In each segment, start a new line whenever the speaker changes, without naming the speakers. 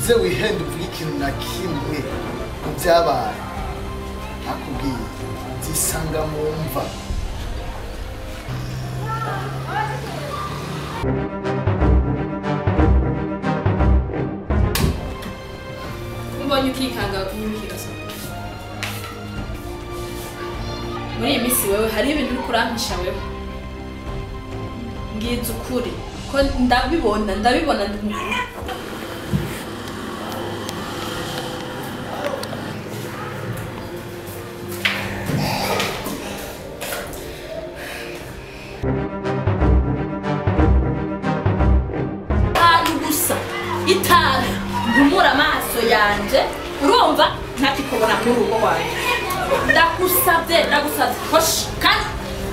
uze wihende uvuge ikintu na kimwe mu byabaye nakubwiye zisanga mu mva
mbonye ukikanga unyumvira so muri iyi minsi wewe hariho ibintu uri kurampisha wewe mbwiza ukuri ko ndabibona ndabibona itanu gusa itanu ntumura amaso yanje urumva ntakikubona muri urugo rwanjye ndagusabye ndagusabye hoshi kandi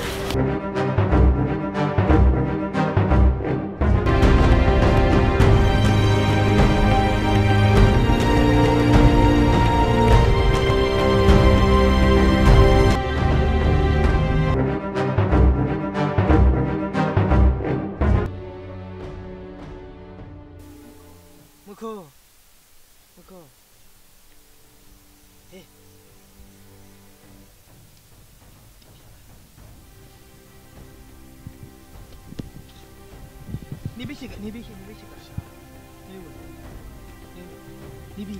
Muko. Muko. Eh. Nibishika, nibishika, nibishika. Niwe. Niwe. Nibi.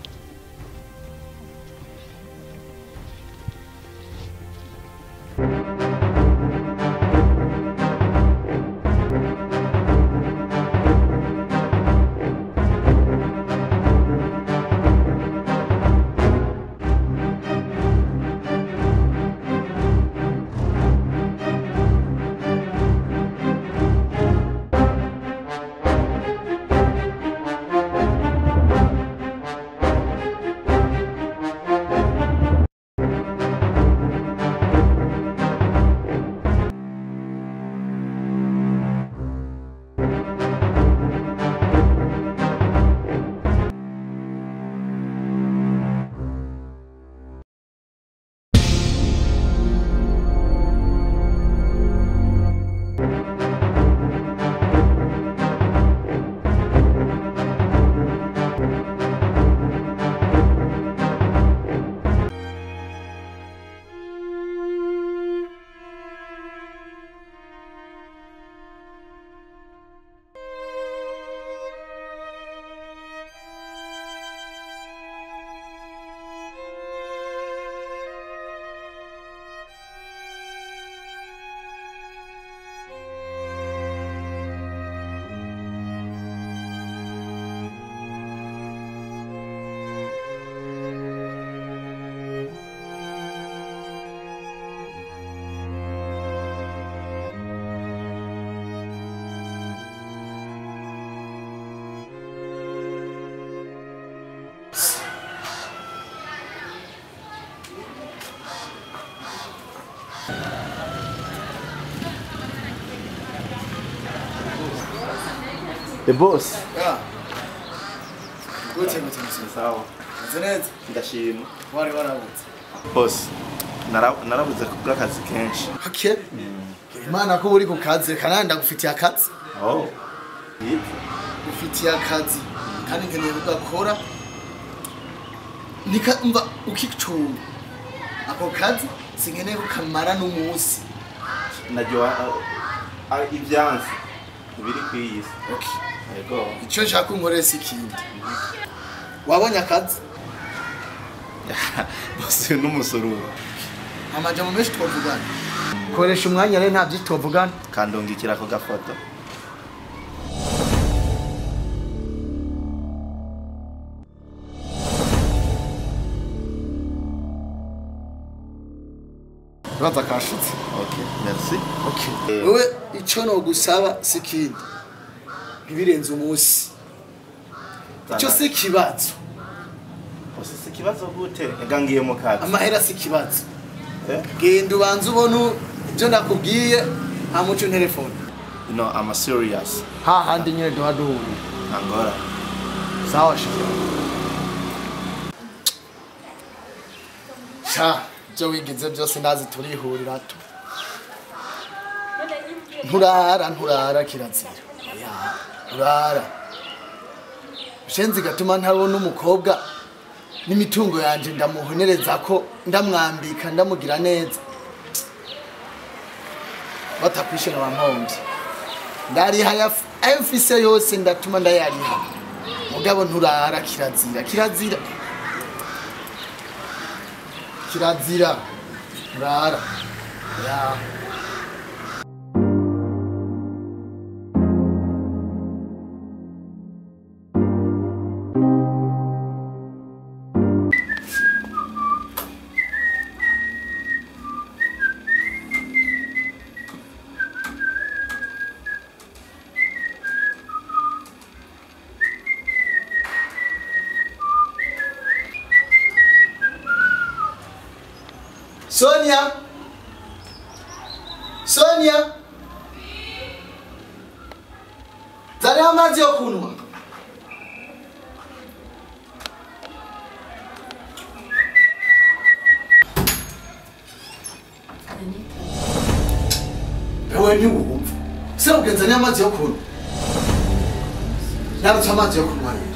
The boss.
ya gute gute gute
Sawa.
meze neza
Ndashima.
wari warabutse
Boss. Nara- Narabuze kubwa akazi kenshi.
hake imana ko uri ku kazi kanandi ndagufitiye akazi
Oh. Yitwa.
ufitiye akazi kandi nkeneye kugakora nika mva ukicumba ako kazi sinkeneye kukamara n'umunsi
Najua uh, uh, ibyansi biri ku iyi si.
okay.
Yego.
icyo nshaka unkorera si ikindi wabonye akazi
Boss n'umusoro.
amajambo menshi twavugana koresha umwanya rero nta byinshi twavugana
Kandungikira ako gafoto.
uraza kashitse
Okay. Merci.
okay.
Eh.
wowe icyo nogusaba si ikindi ntibirenze umunsi icyo si ikibazo
Boss si ikibazo gute? Ega ngiye mu kazi.
amahera si ikibazo
Eh?
genda ubanze ubona ibyo nakubwiye nta muco telefone
No, I'm serious.
hahandi nyine duha duhurira
Angora.
sawa sha sha ibyo wigize byose ndazi turihurira tu nturara nturara kirazira Oya, nturara shenzi gatuma ntabona umukobwa n'imitungo yanje ndamuhonereza ko ndamwambika ndamugira neza batakwishe nkaba mpombye ndariha yaf- ayo mfise yose ndatuma ndayariha mugabo nturara kirazira kirazira kirazira nturara ya Sonia Sonia Zariho amazi yo kunywa Ewe ntiwumva se ugenzaniye amazi yo kunywa Narutse amazi yo kunywa rero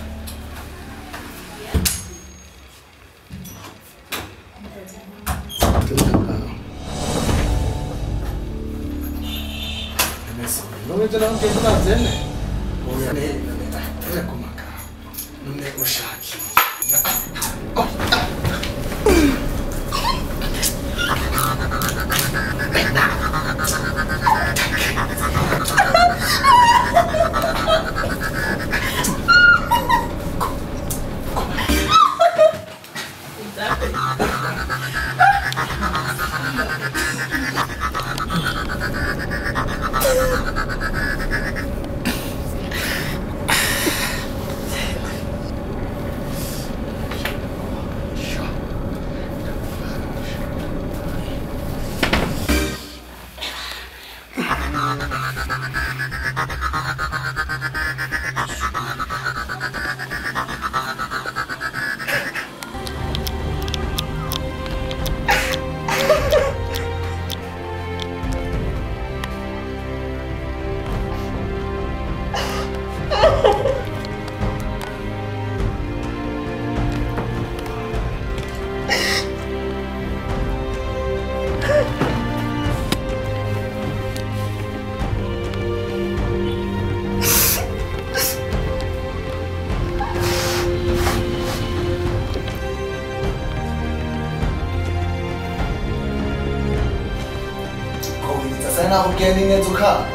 none je nawe ngeze bazene oya ne none tuje kumaka none ushaki Kowitsa sana kugenda ingenzi ukaba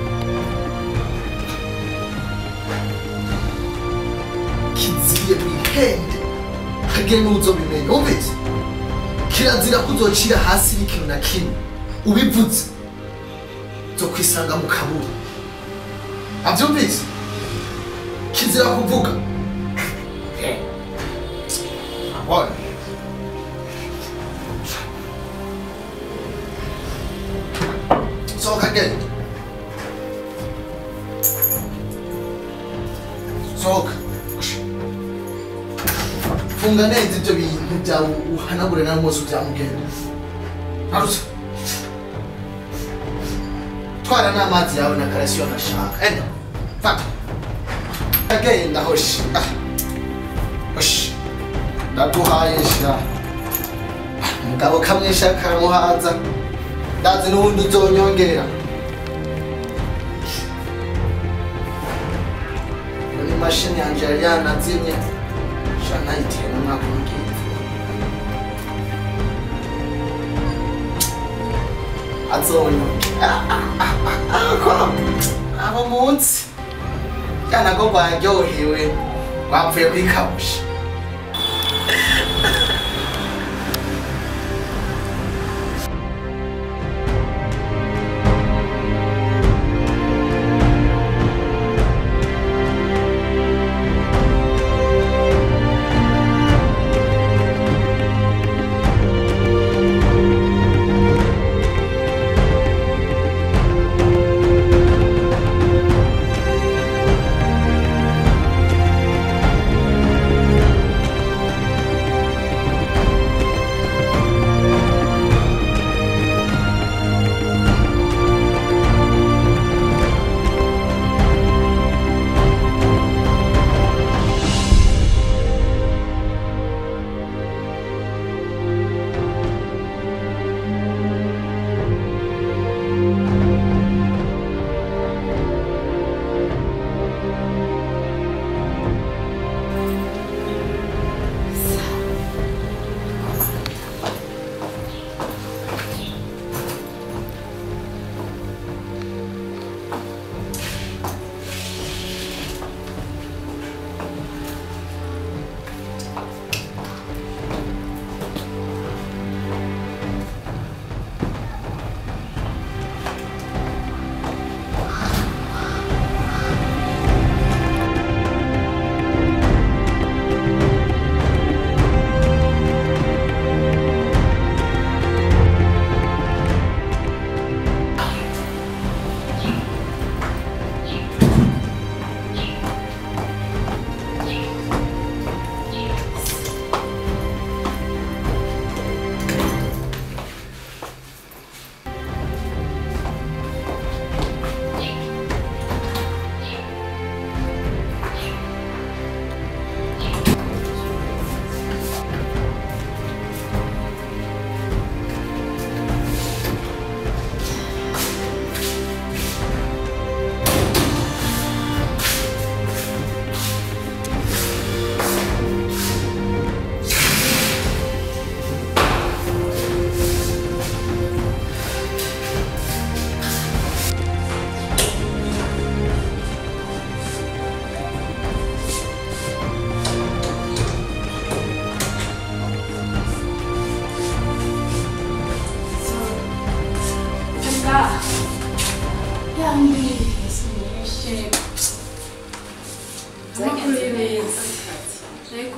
kiziriye mwihende hage n'uzobimenya umvise kirazira ko uzocira hasi n'ikintu na kimwe ubivuze zo kwisanga mu kaburi avyumvise kizira kuvuga abona sohoka genda sohoka funga neza ibyo bintu byawe uhanagure na mose ubyamugenda arutse twara n'amazi yawe na karasiyo ntashaka enda fata agenda hoshi Ah. hoshi ndaguhaye sha umugabo kamwisha karamuhaza ndazi n'ubundi uzonyongera muri mashini yanjye yari yanazimye sha nayitiye n'umwaka w'ubwiza azonyongera abo munsi kana ko rwaryohewe rwapfuye kwikabusha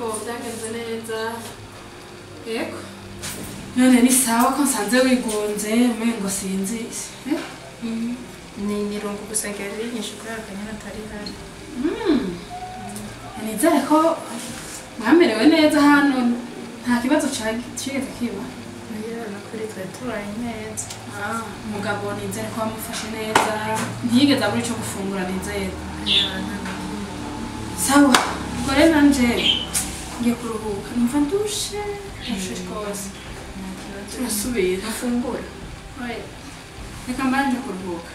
byagenze neza yego none ni sawa ko nsanze wigunze umengo sinzi eh?
ni mirongo gusa gari nyinshi kuri aka nyine atari hano
nizere ko mwamerewe neza hano nta kibazo ca- cigeze kiba
iyo no kuri twe tubaye neza
Ah, umugabo nizere ko wamufashe neza ntiyigeze abura ico gufungura nizere sawa ubwo rero nanje ngiye kuruhuka numva ndushe ndushe rwose turasubira
mufungure
Oya, reka mbanje kuruhuka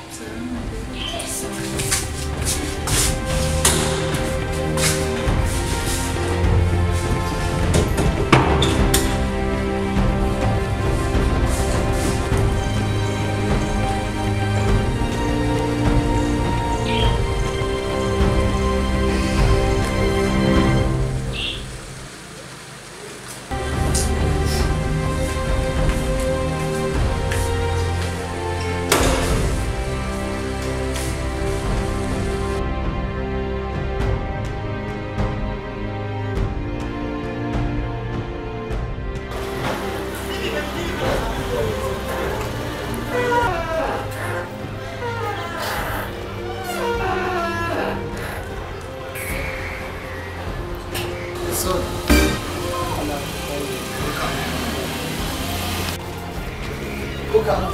So. Kuka.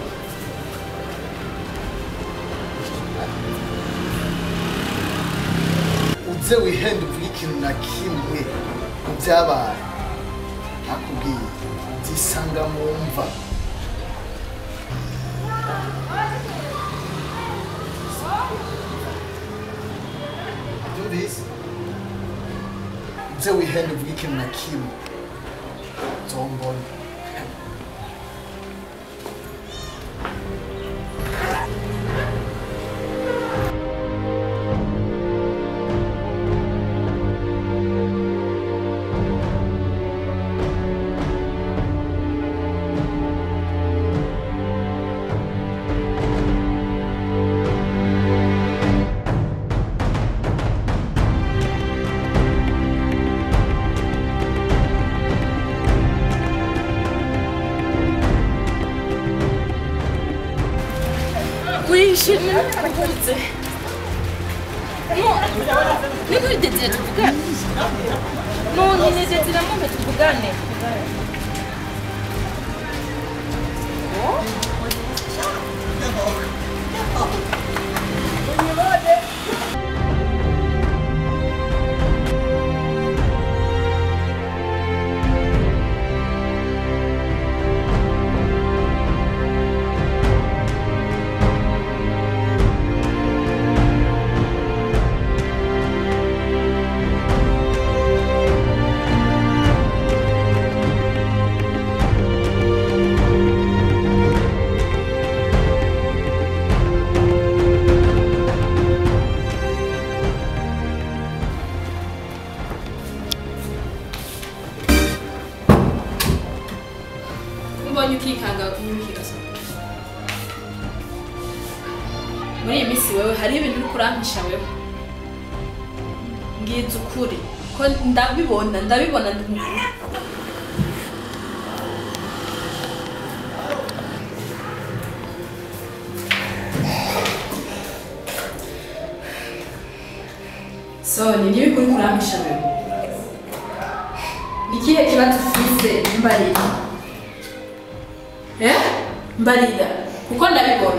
uze wihende uvuge ikintu na kimwe mu byabaye nakubwiye byisanga mu mva byumvise uze wihende uvuge ikintu na kimwe zombona
wishimye uhuze niko idezire tuvugane none nezezira mumpe tuvugane
mbonye ukikanga unyumvira muri iyi minsi wewe hariho ibintu uri kurampisha wewe mbwiza ukuri ko ndabibona ndabibona ndi mukuru so ni niba uri kurampisha wewe ni ikihe kibazo ufise mbarira Eh? Mbarira. Kuko ndabibona.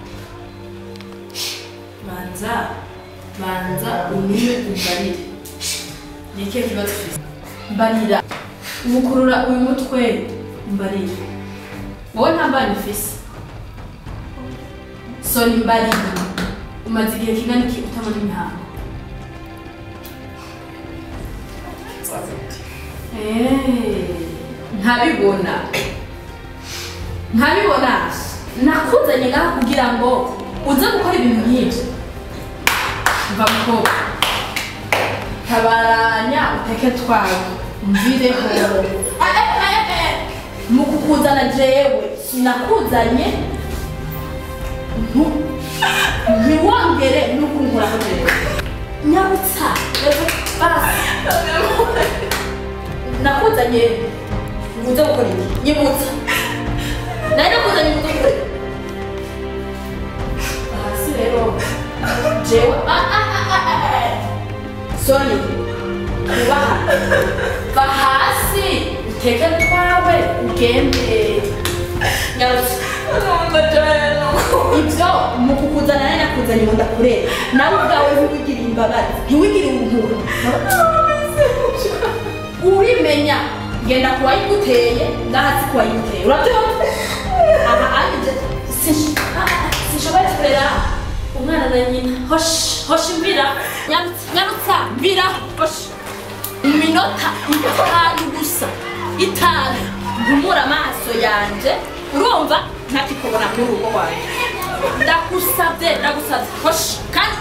Banza. Banza unywe umbarire. Ni ikihe kibazo ufite? Mbarira. Umukurura uyu mutwe mbarira. Wowe nta mbana ufise. So ni mbarira. Umaze igihe kingana iki utabona imihango? Eh, ntabibona. nkabibona nakuzanye ngaha kugira ngo uze gukora ibintu nk'ibyo mva mukobwa tabaranya uteke twawe mvireho Eh, eh, eh, eh. mu kukuzana jewe sinakuzanye ntu- ntiwongere no kunkoraho jewe nyabutsa reka
basi nakuzanye nguze gukora iki nyibutsa nari nakuzanye nguze gukora iki hasi rero jewe ah, ah, ah, ah, ah, ah. soni kubaha va hasi uteke twawe ugende nyarutse ibyo mu kukuzana nari nakuzanye ngo ndakurere nawe ubwawe ntiwigire imbabazi ntiwigire ubuhuru urimenya genda ku wayiguteye ngahatsi ku wayiguteye urabyumva aha anje sinshobora kurera umwana na nyina hoshi hoshi mvira nyarutsa nyarutsa mvira hoshi iminota itanu gusa itanu nkumura amaso yanje urumva ntakikubona muri urugo rwanjye ndagusabye ndagusabye hoshi kandi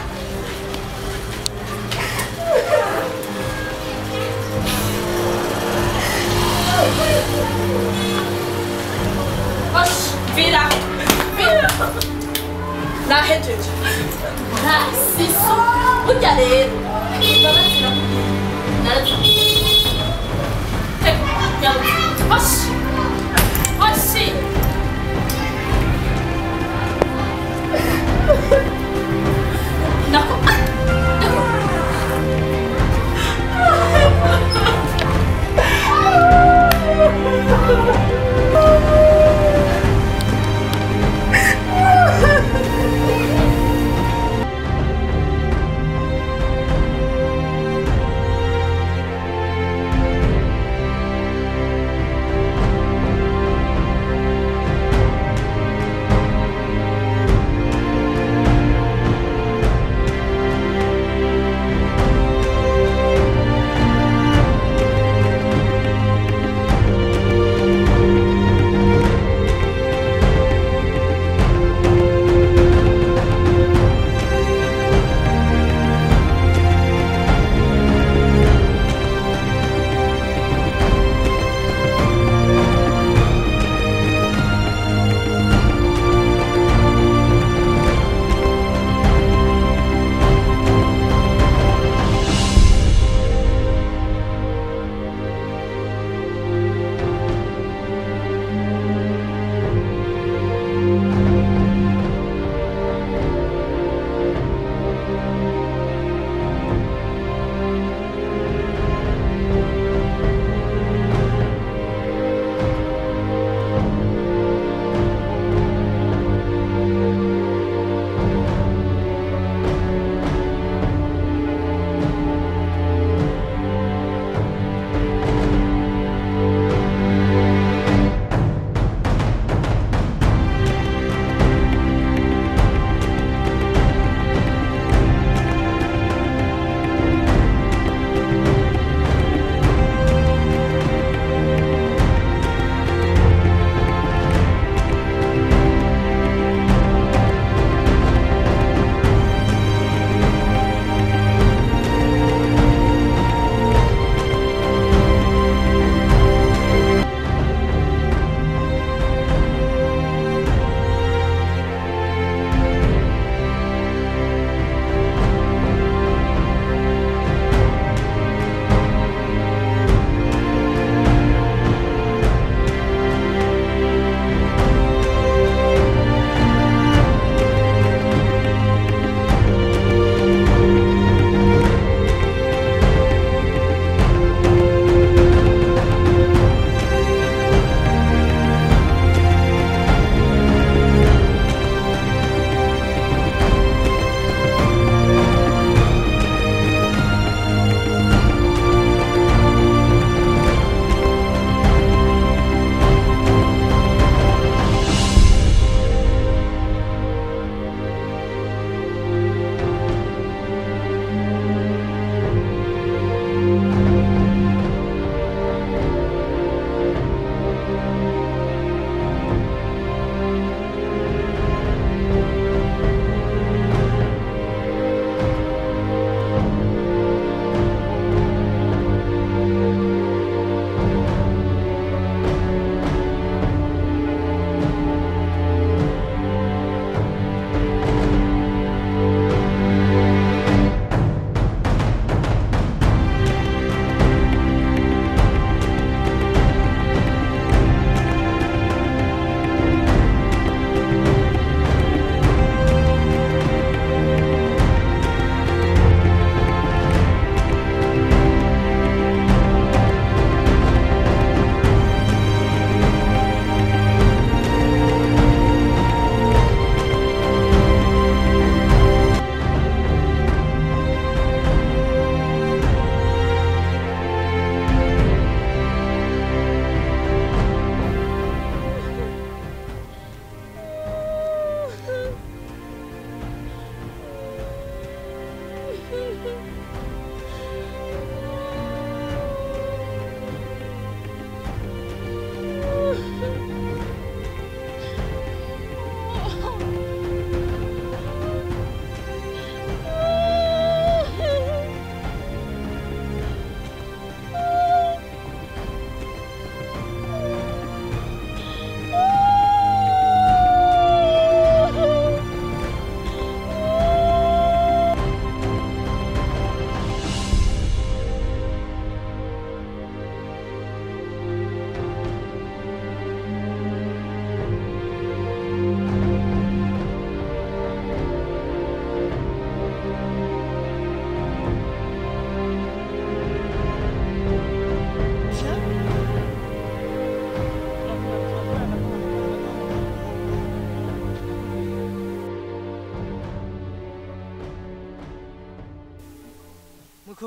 hoshi mvira mvira nahejeje nta siso burya rero imbabazi narakubwiye Hoshi! Hoshi! Nako. Nako.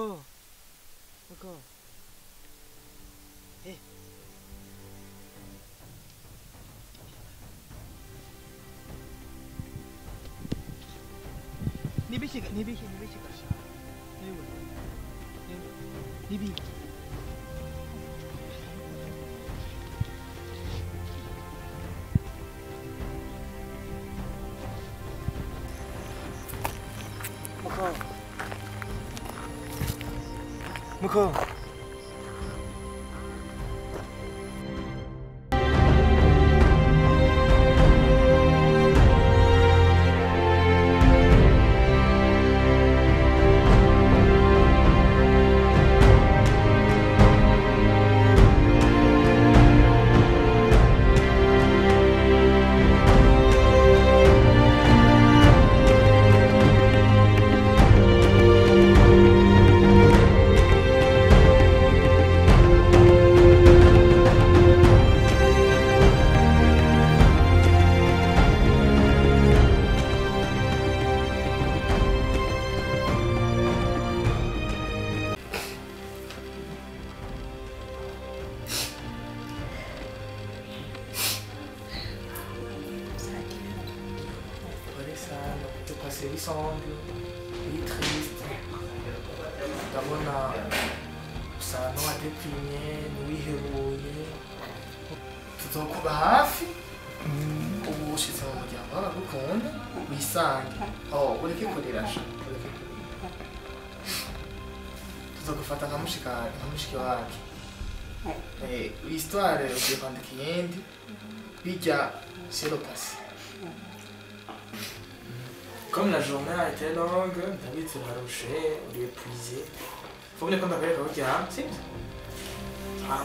Muko. Muko. Eh. Nibishika, nibishika, nibishika. Ewe. Ewe. Nibi. Muko. Muko.
Prenez ça, de passer ensemble, il est triste. ndabona usa n'uwadeprimye n'uwihebuye tuzokuba hafi ubu ushize mu muryango w'abagukunda wisange oh ureke kurira sha ureke kurira tuzogufata nka mushika nka mushiki wacu Eh, histoire ugiye kwandika iyindi bijya c'est le passé Comme la journée a été longue, David se raroché, on lui épuisé. Faut venir comme avec le gars, c'est Ah.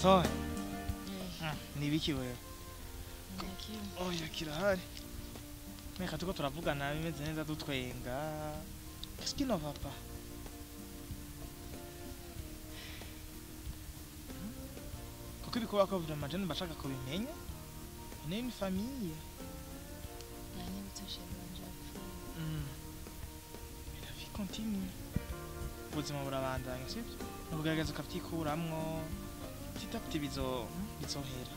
muko nibiki wewe oya kirahari meka tuko turavugana bimeze neza dutwenga qu'est-ce qui ne va pas kuko ibikuba ko vraiment je bashaka kubimenya on est une famille Mm. Mais la vie continue ubuzima burabandanya sibyo nubugaragaza ukabyikuramwo petit à petit bizo bizohera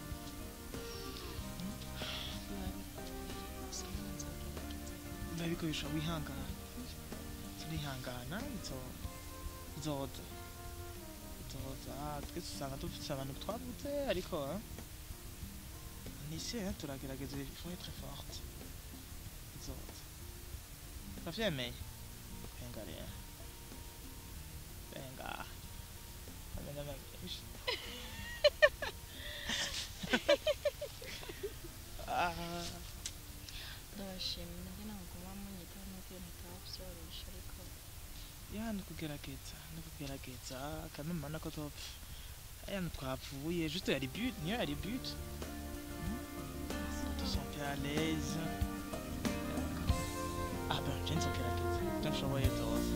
ndabikoresha wihangana turihangana bizo- bizoza bizoza twese usanga dufite abantu twavuze ariko nisi turagerageza il faut être forte bizoza uravyemeye venga rero venga amenya menshi ah
ndabashimye nanjye ntabwo muba munyitaho n'ubwo ntitaba byoroshye ariko
ya ni kugerageza ni kugerageza kandi mbona ko topfa aya twapfuye juste yari but niyo yari but tu sens à l'aise ah ben je nzogerageza ibyo nshoboye byose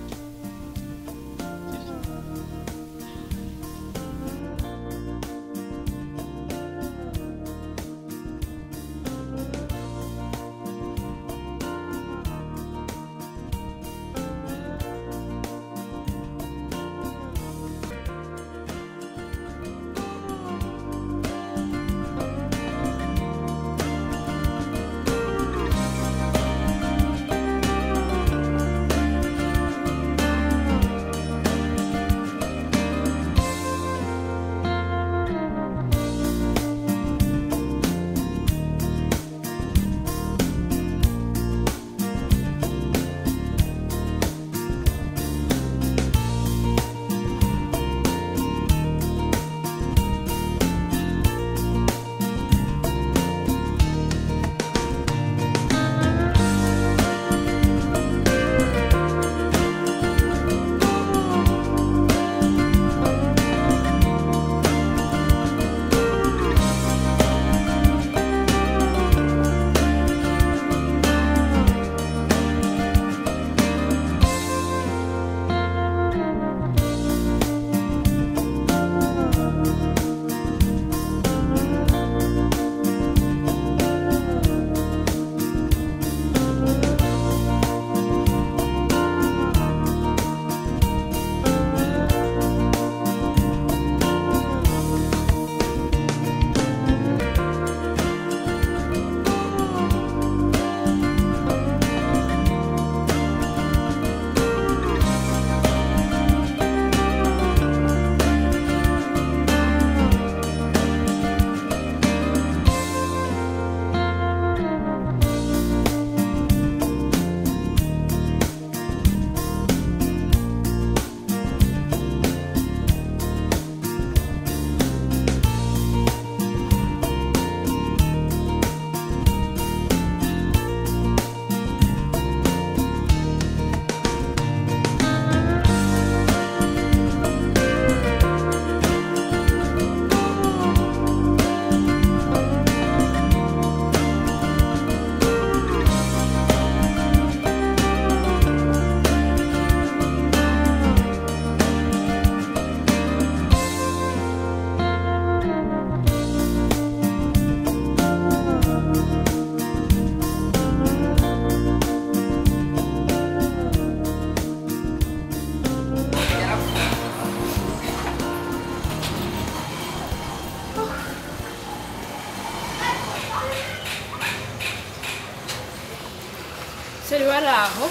Seri wari aho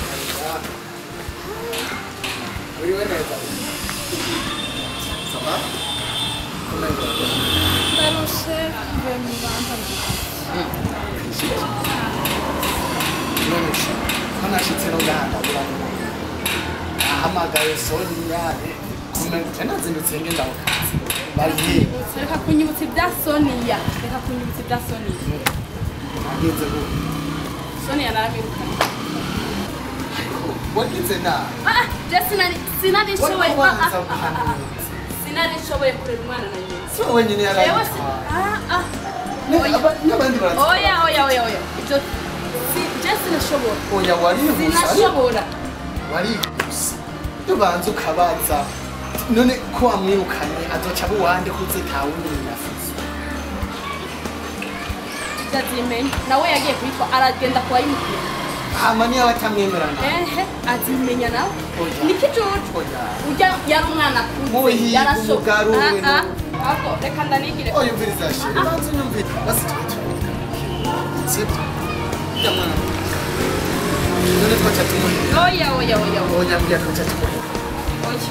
uriwe neza saba kumenya
ndarushe mvuye mu rwanda
none se ko nashitse no ngahanda buranyuma ahamagaye sonia kumenya nazindutse ngenda mu kazi bariye
reka kunyibutsa ibya soniya reka kunyibutsa ibya soniya
ageze ubu
soniya narabirukanye
wagize nabi
ah je sinari sinari
wari
nshoboye ah,
kubanza
ah, ah, ah, ah.
guhanura
sinari nshoboye kurera umwana na nyina
si wowe wenyine
jewe si
yarayitwaye
ah ah
Ne-
oya.
aba- n'abandi baratwaye
oya oya oya oya ibyo si je sinashobora
oya warihuse ariko
sinashobora
warihuse iyo ubanza ukabaza none ko wamwirukanye azoca abo uwande kuze nta wundi munafuze
ndazimenya nawe yagiye kuyitwa aragenda kuwayimukira
hama niyo aba atamwemerana
ehe azimenya nawe
Oya.
nikicucu
oya
urya yari umwana
Muhiga
yarasho
umugabo we
Ah, ah.
no-
ahubwo reka ndanigire
oya umviriza shira banza unyumvire basi twe turabika sibyo ujya mwana none twaca tumuhera
oya oya oya oya
oya mbwira twaca tumuhera
oya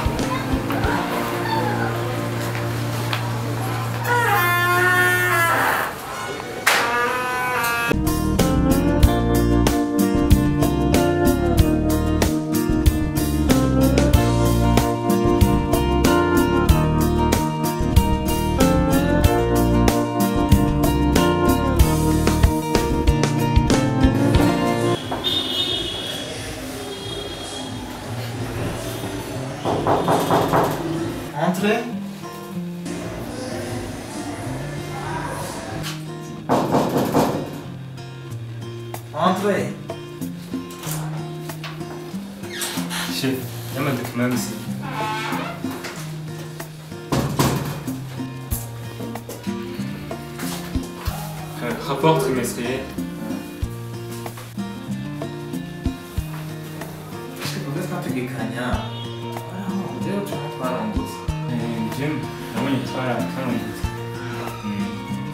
Entrez. Entrez.
Chef, il y a ma document ici. Euh, rapport trimestriel.
Ubuze twategekanya rero tuba twarongoza
Euh, Jim, nabonye twarakarungutse. Mm.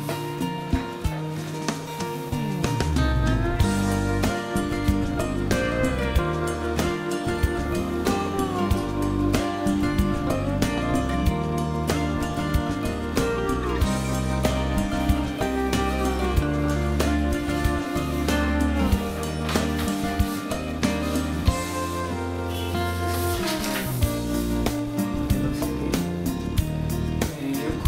Yego.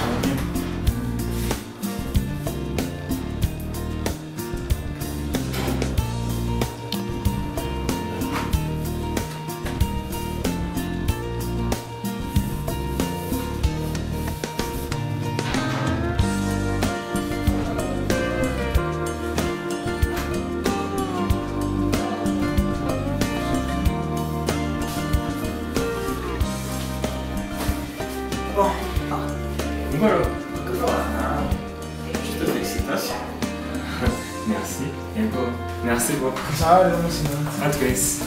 Bon,
Voilà.
voilà.
Je te félicitations. Merci. Yego. Merci beaucoup.
Ciao, rero musinzi.
À twese.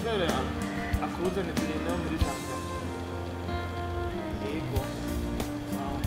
pasiteri akuzane tugenda muri jambo yego Sawa.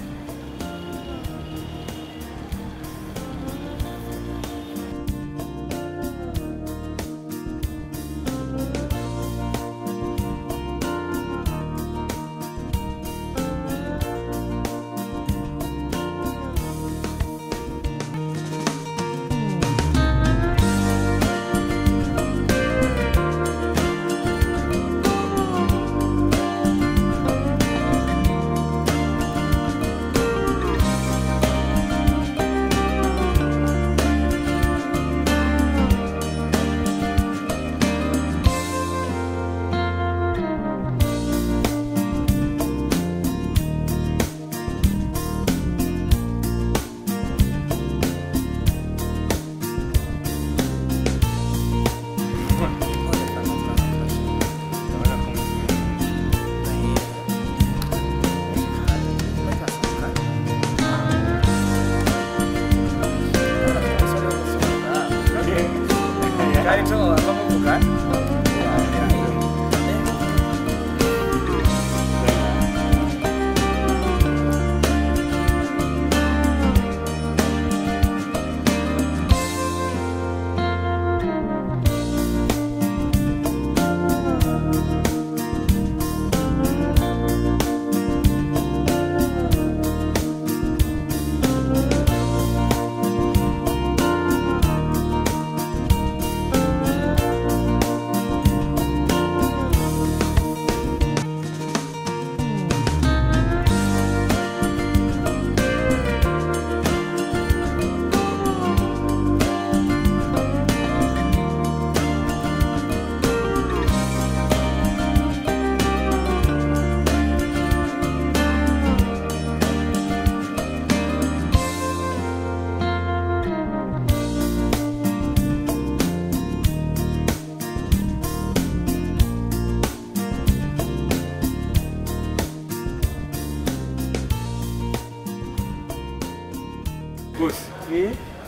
bose
Eh,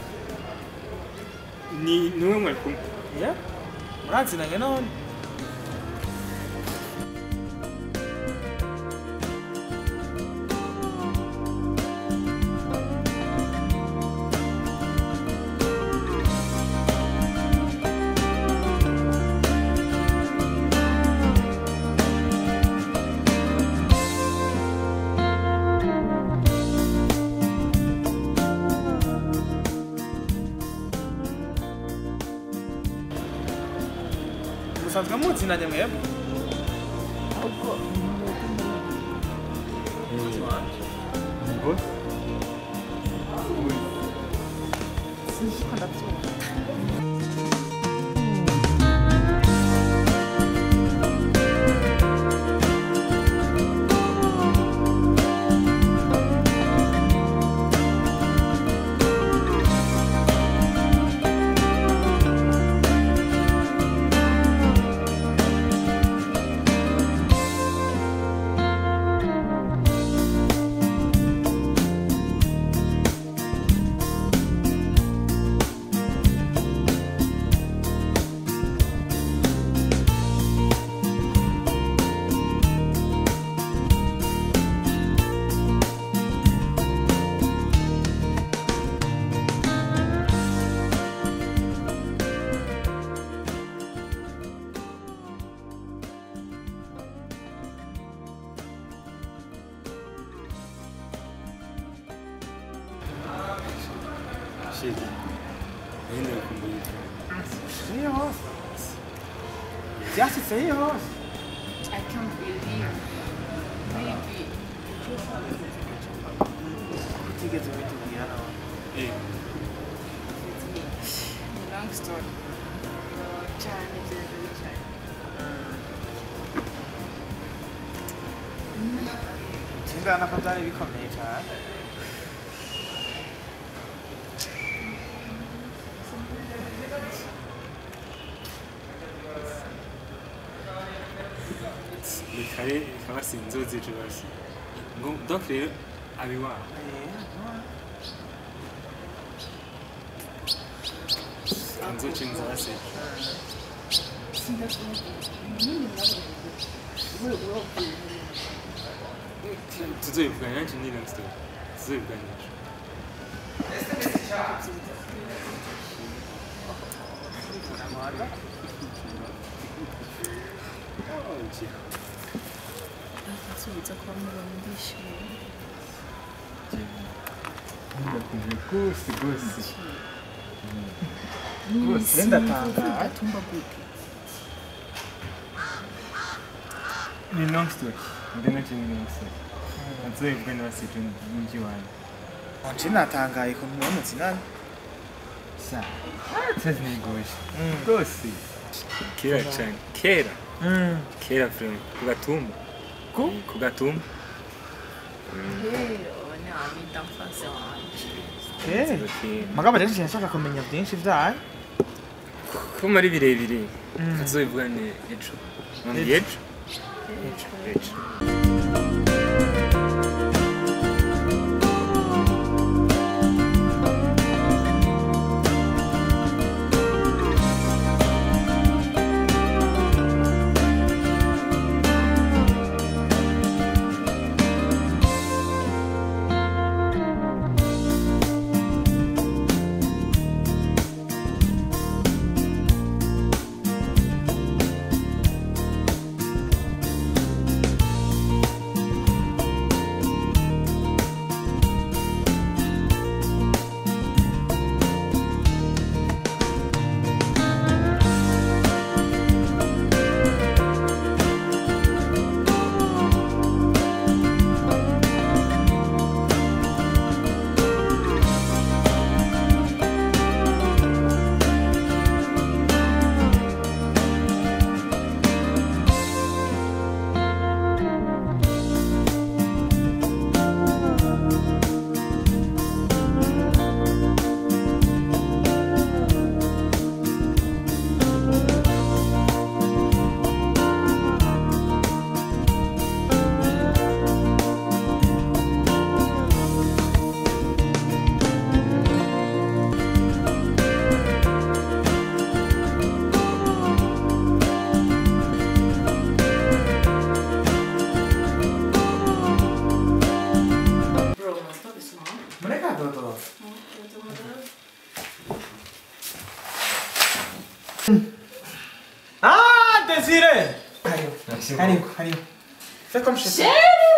ni niwe mwari kumwe
ya muranzinanye none musanzwe muzinanye mwebwe
bose shege ninde kumbuye
iyo hose byashyitse iyo hose
I can't believe. Maybe.
utigeze ubitubwira nawe
eh
Long story. cyane byari cyane.
kingana ko byari bikomeye cyane
ni kare kaba sinzozi ejo basi ngo donc rero abiwabo nzoce nzase tuzoyivugana nanje ni long story tuzoyivuganisha
nsubiza kwa mubona ndishimye
rwose rwose
rwose
ndatangaye.
gatumba gute
ni long story ndi nanje ni long story tuzoyivugana basitu n'umji wanjye
nje natangaye ku mubona zinani
sa tezi nigoshe rwose kera cyane kera kera frame ku gatumba
Ku?
ku gatumba
rero ni amita mfase wanje
Eh, mugabo rero nje nshaka kumenya byinshi byayo
ko muri birebire tuzobivugane ejo mwambye ejo ejo
mureka dodo Ah, Desire! Karibu, karibu, karibu. Fais comme chez toi.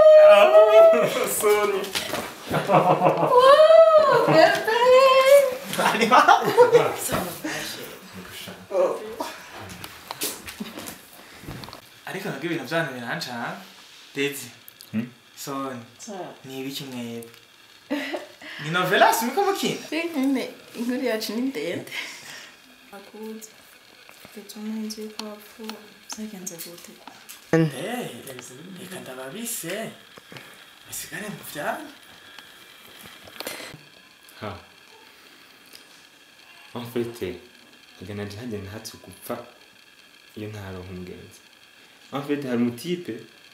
ariko nabwo ibintu byanyu birancana dezi soni ni ibiki mwebwe ni novelas muriko mukina
nyine inkuru yacu ni ndende akuze bituma inzu yuko wapfuye byagenze gute
Eh, reka ndababise bisigare mu byanyu
ha en fait agana janje ntatse gupfa iyo ntaronka umugenzi en fait hari umutipe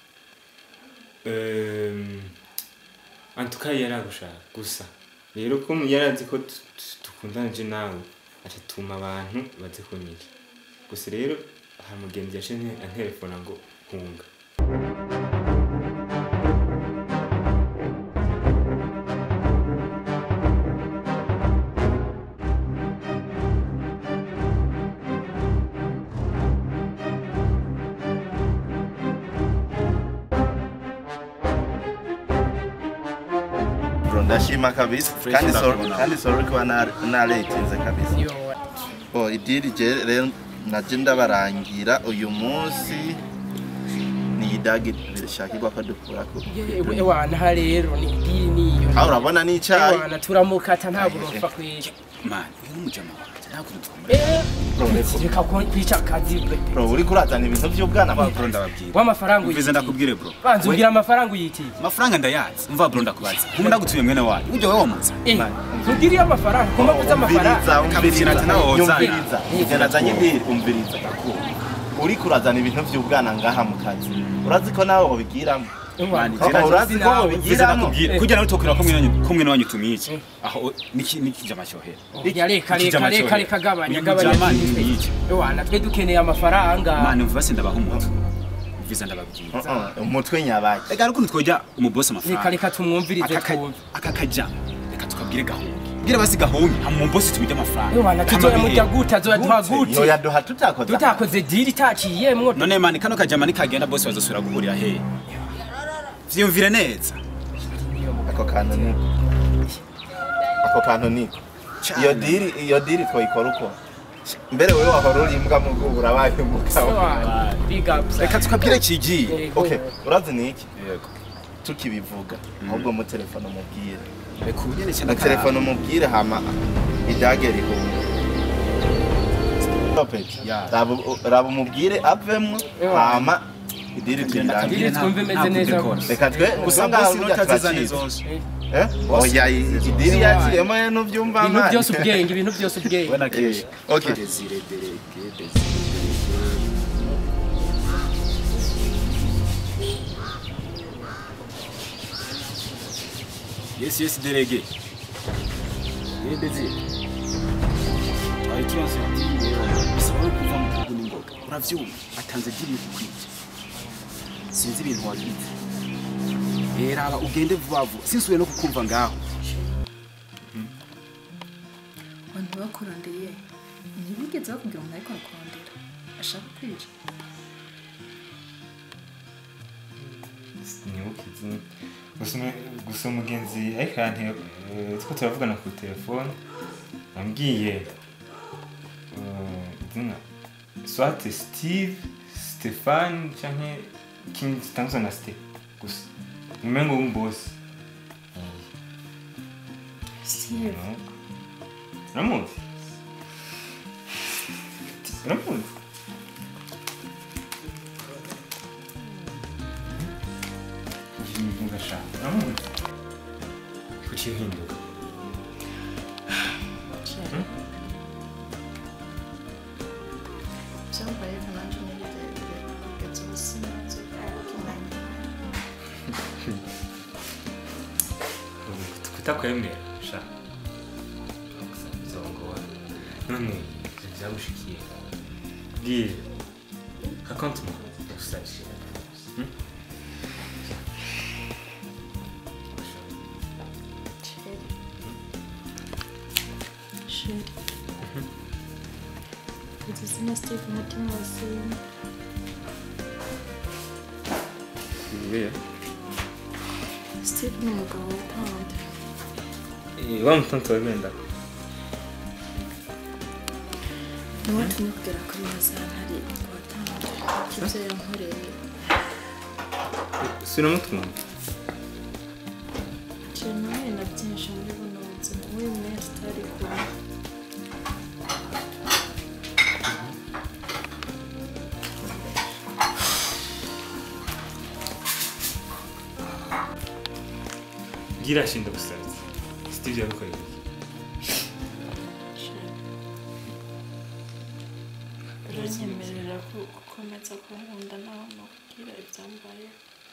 euh, en tout cas yaragushaka gusa rero ko yarazi ko tu- tu- dukundana je nawe atatuma abantu baze kunyica gusa rero hari umugenzi yashinze antelefona ngo hunga
bro ndashima kabisa kandi sorry kandi sorry kuba na- naretinze kabisa oh idiri je rero naje ndabarangira uyu munsi ni idagi bishakirwa ko dukurako
ewana ha rero ni idini niyo
aho urabona n'icyayi
ewana turamukata nta burumfa kwica
mani uyu ni umujama wanjye ntabwo dutwumva
reka ko kwica akazi bwe
bro uri kurazana ibintu by'ubwana
mva
bwawe
bro ndababwira
w'amafaranga
mvize
uyitiye
ndakubwire bro
banza umbwira amafaranga uyitiye
amafaranga ndayazi mva bro ndakubaza nk'ubu ndagutuye mwene wanyu ujya wowe wamuza
Eh, ntugiriye amafaranga ugomba kuza amafaranga
umviriza
Kabisira ati nawe
umviriza
wozana.
umviriza ibyo nazanye idiri umviriza uri kurazana ibintu by'ubwana ngaha mu kazi urazi ko nawe wabigiramo
Mani,
Koko,
zira-
urazi ko
zira-
bobigiramo?
zira nakubwira. kugira ngo tokera ko mwene ko mwene wanyu tumice aho niki niki jamashohera
Ya reka reka reka reka gabanya gabanya
jamani
twe.
niki
Ewana twe dukeneye amafaranga.
mani mvuva se ndabaha umuntu mviza ndababwira
Uh-uh, umutwe nyabaki
ega rukundo twojya umubosi
Reka
amafaranga
reka tumwumvirize
Aka-
twumve.
aka kaja reka tukabwire gahungi bwira basi gahungi hama umubosi tumije amafaranga
Ewana
Kama
tuzoyamurya
bihe.
gute azoyaduha gute.
yoyaduha tutakoze
Tutakoze diri itaciyemwo.
none mani kano kajama nikagenda bose bazosubira guhurira he vyiyumvire neza
ako kantu niko ako kantu niko iyo diri iyo diri twayikora uko mbere wewe wahora uri imbwa mu bwubu urabaye umugabo
Ewana big up.
reka tukabwire kigiye
Yego.
okay urazi ni iki
yego
tukibivuga ahubwo mu telefone umubwire
reka ubugene
mu
cyane
telefone umubwire hama idage rihumye
Ya.
raba raba umubwire avemwo hama idiri tuyirangire
Diri twumve imeze neza.
reka twe
gusa
usanga
bosi
burya
notazizane
turakizi
zose
eh oya idiri yaciyemo ye nuvyumva
Ibintu
mani.
byose ubwenge, ibintu byose ubwenge.
wena
Eh,
kesha
okay
desire derege desire yes yes derege ye desire twari turonse bisaba no kuva mu gihugu n'ingoga uravyumva atanze diri yo kukwica sinzi ibintu wagize rero aba ugende vuba vuba sinsubiye no kukumva ngaho
abantu bakurondeye ntibigeze bakubwira umuntu ariko arakurondera ashaka kwica
ntibukizi gusa umu- gusa umugenzi ariko yante two turavugana ku telefone ambwiye eh, izina swate steve stefani canke ikindi kitanguzwa na ste gusa umengo w'umubosi
steve
uramuzi uramuzi ugashaka uramuzi kuki uhinduka
byambaye nkananje n'ibirebire kugeza ubu sinzi kumenya
kutakwemera sha bizongora none ivyo vyagushikiye bwira raconte-moi yagusavye
sheri kugeza izina steve umutima wasimba steve ni umugabo witonda
wa mutonto wemenda
ntiwatumye kugera kuri mazantari watanze ibyo yankoreye
sinamutwumva
Njye nahuye na byinshi muri buno buzima muri iyi minsi tutari kumwe
bwira shinda gusavye steve yagukoreye iki
uranyemerera ko- gukomeza kunkunda naho nakubwira ibyambaye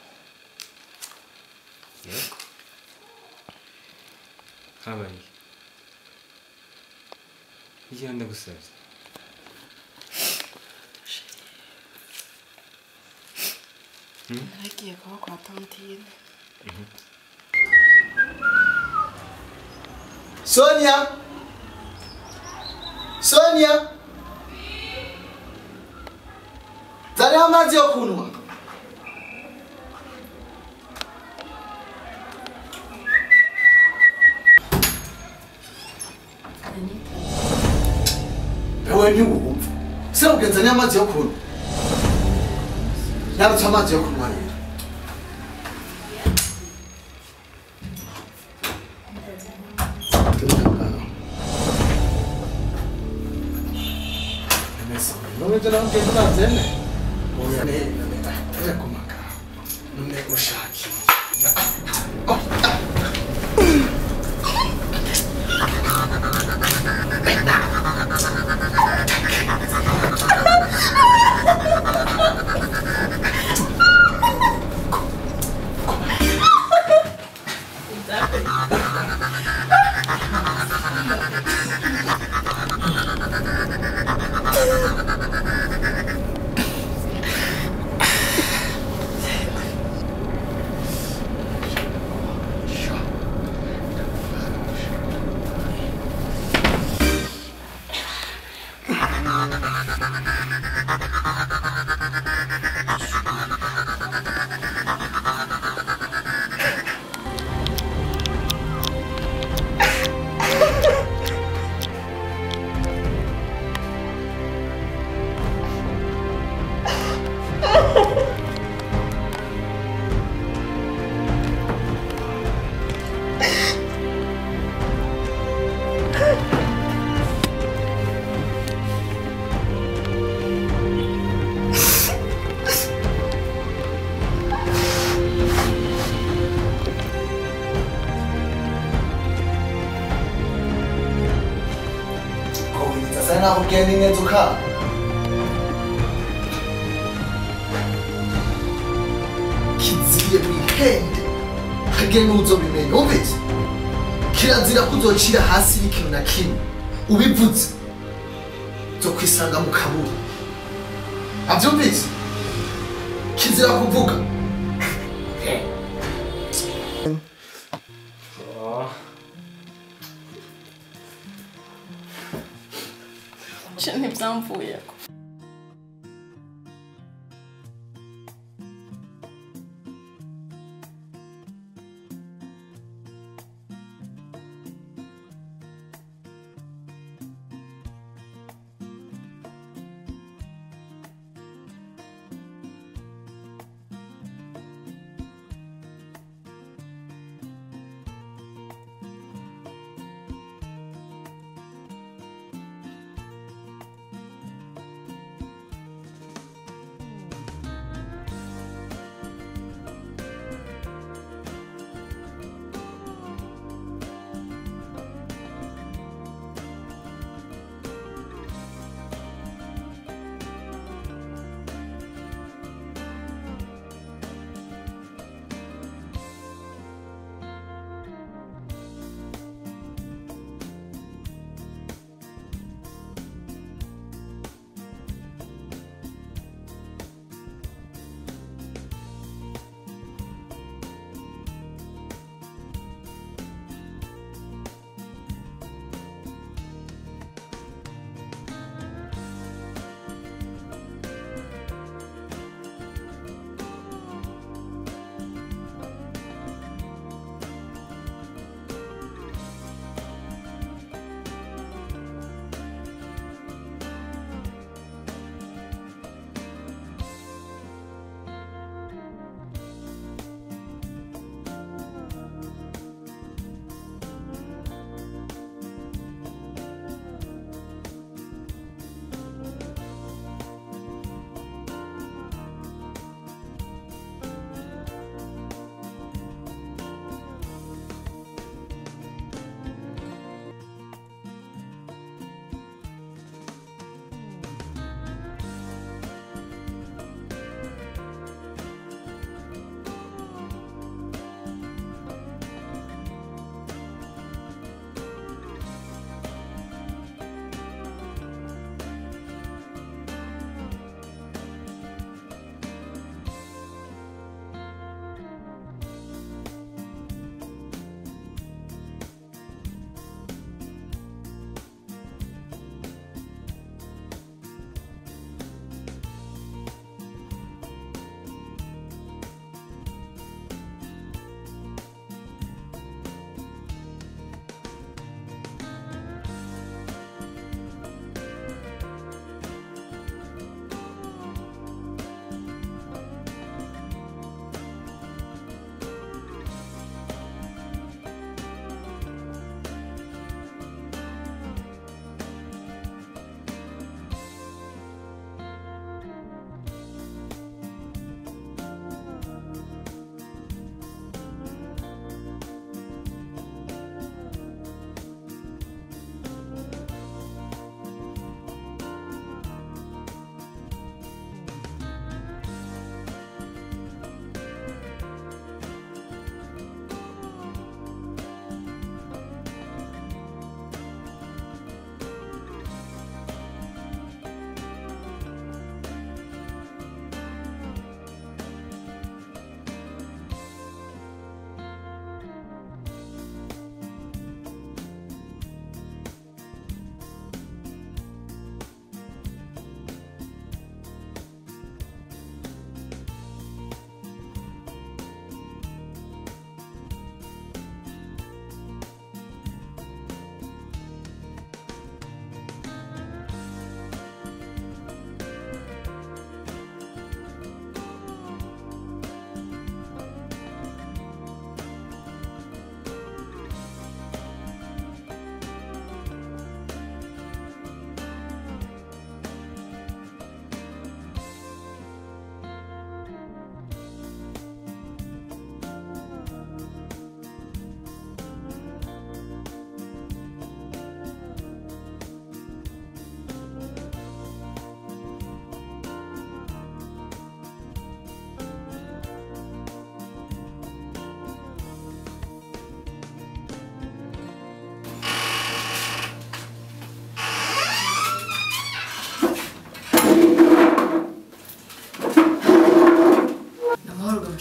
yego habaye igihe ndagusavye
naragiye kuba kwa tantine
Sonia Sonia Zariho amazi yo kunywa Ewe ntiwumva se ugenzaniye amazi yo kunywa Narutse amazi yo kunywa rero None jana mugezi nazene Oya ne ne kumaka None ushaki
sasa nakubwiye ni neza ukaba kiziye wihende hagire n'uzobimenya wumvise kirazira ko uzocira hasi n'ikintu na kimwe ubivuze zo kwisanga mu kaburi abyumvise kizira kuvuga
Je ntibyamvuyeko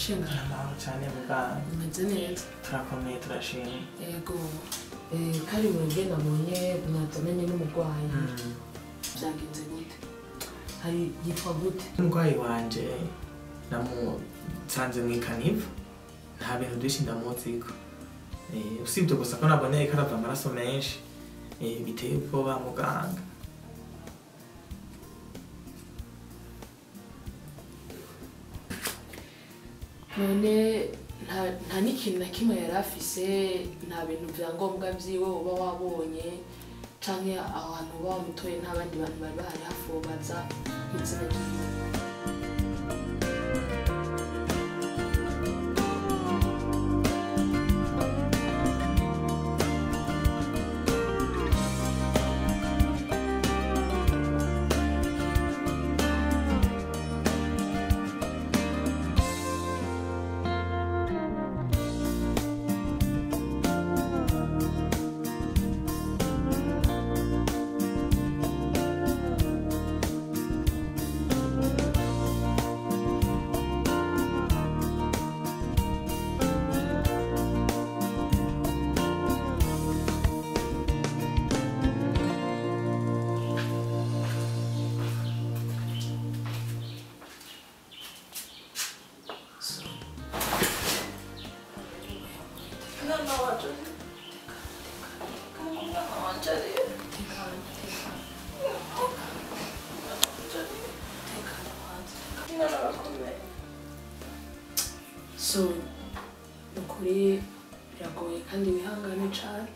mushinga
amahoro cyane muganga
umeze neza
turakomeye turashima
yego eh, kari mu ruge nabonye mwazananye n'umurwayi byagenze gute hari yitwa gute
umurwayi wanje namusanze mu ikanivu nta bintu byinshi ndamuziko Eh, usibye gusa ko naboneye ko arava amaraso menshi eh, biteye ubwoba muganga
none nta nta n'ikintu na kimwe yari afise nta bintu bya ngombwa byiwe uba wabonye canke aho hantu uba wamutoye nta bandi bantu bari bahari hafi uwo baza izina ryiwe
Mwana wanje mwana wanje ari mwana arakomeye
so ukuri biragoye kandi wihangane cane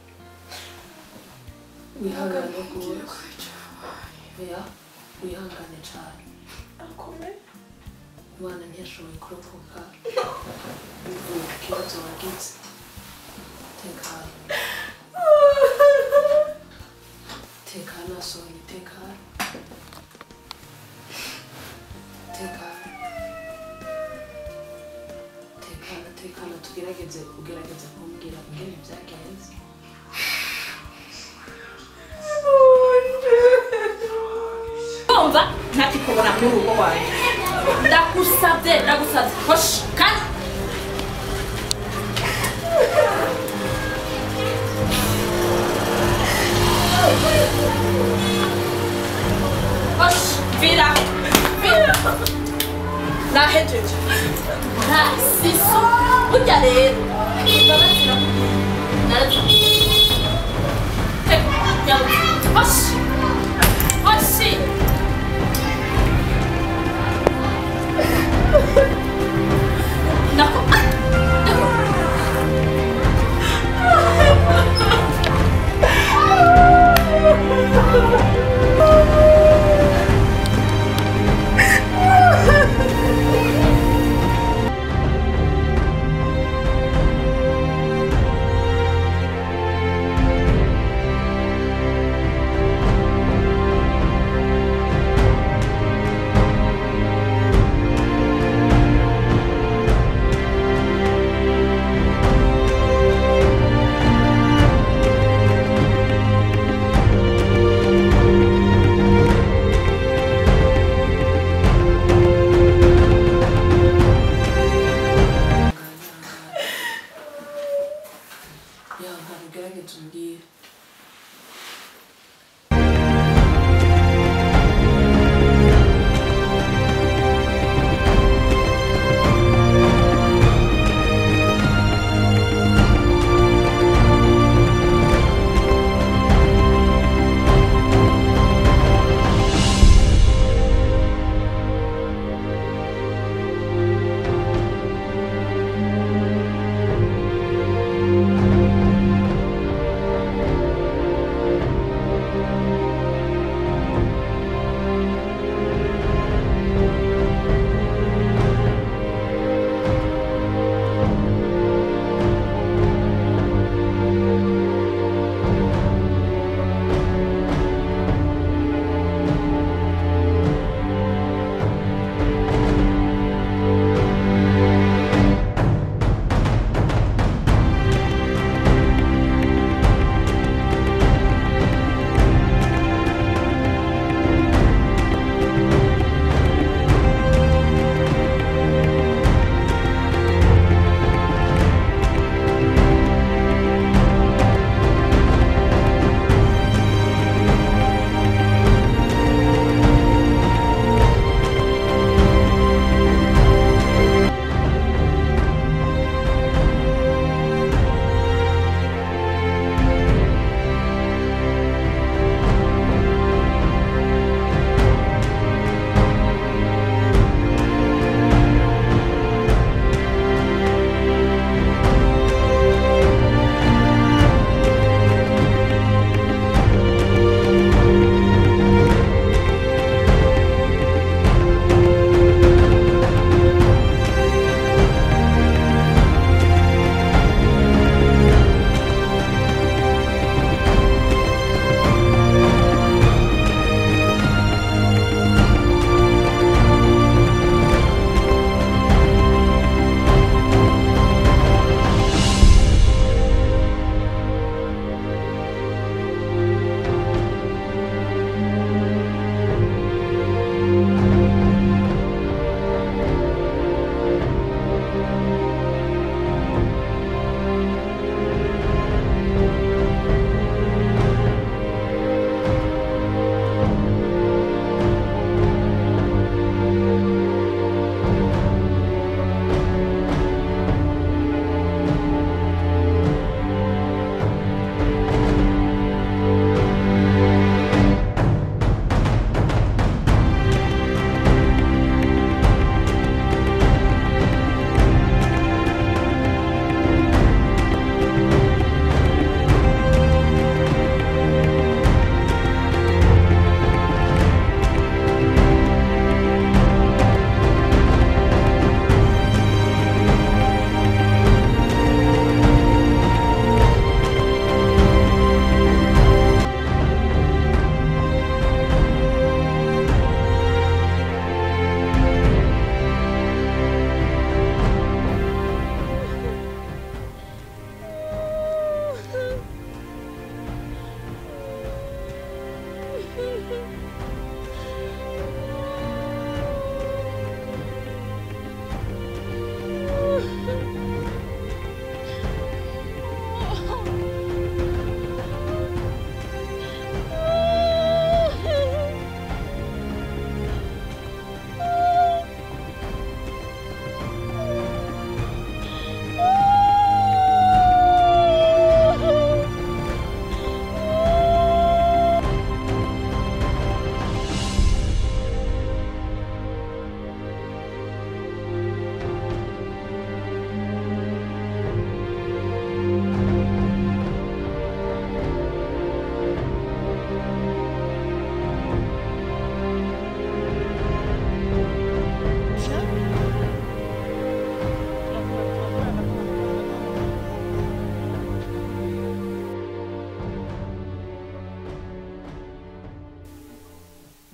wihangane rwose oya wihangane cane
arakomeye
umwana ntiyashoboye kurokoka bivuye ku kibazo wagize tekana tekana sohoye tekana tekana tekana tekana tugerageze ugerageze kumbwira ingene byagenze
kumva ntakikubona muri urugo rwanjye ndagusabye ndagusabye hoshi kandi hoshi vira vira nahejeje nta siso burya rero imbabazi narazimubwiye teka nyabuze hoshi hoshi Nako.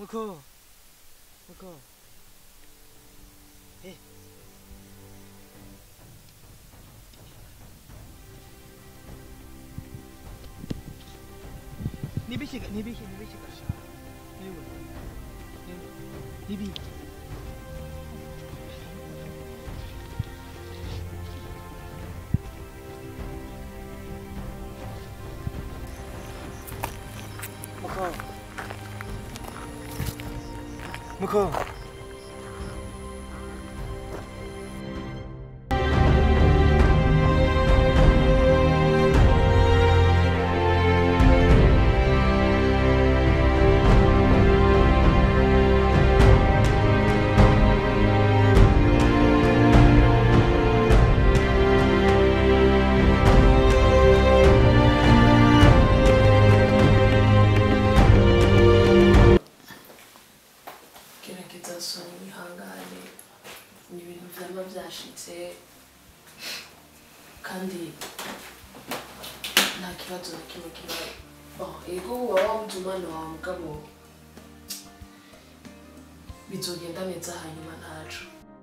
muko muko eh nibiki nibiki nibiki gasha niwe nibiki muko muko
gerageza soni wihangane ni ibintu vyama vyashitse kandi nta kibazo na kimwe kibaye Oh, ego waba wabuze umwana wawe mugabo bizogenda neza hanyuma ntaco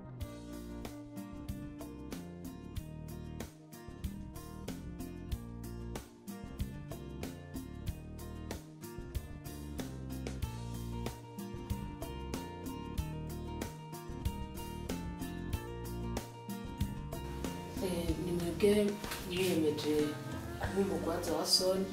Eh, ni mwebwe mwiyemeje kuba umugwaza wa soni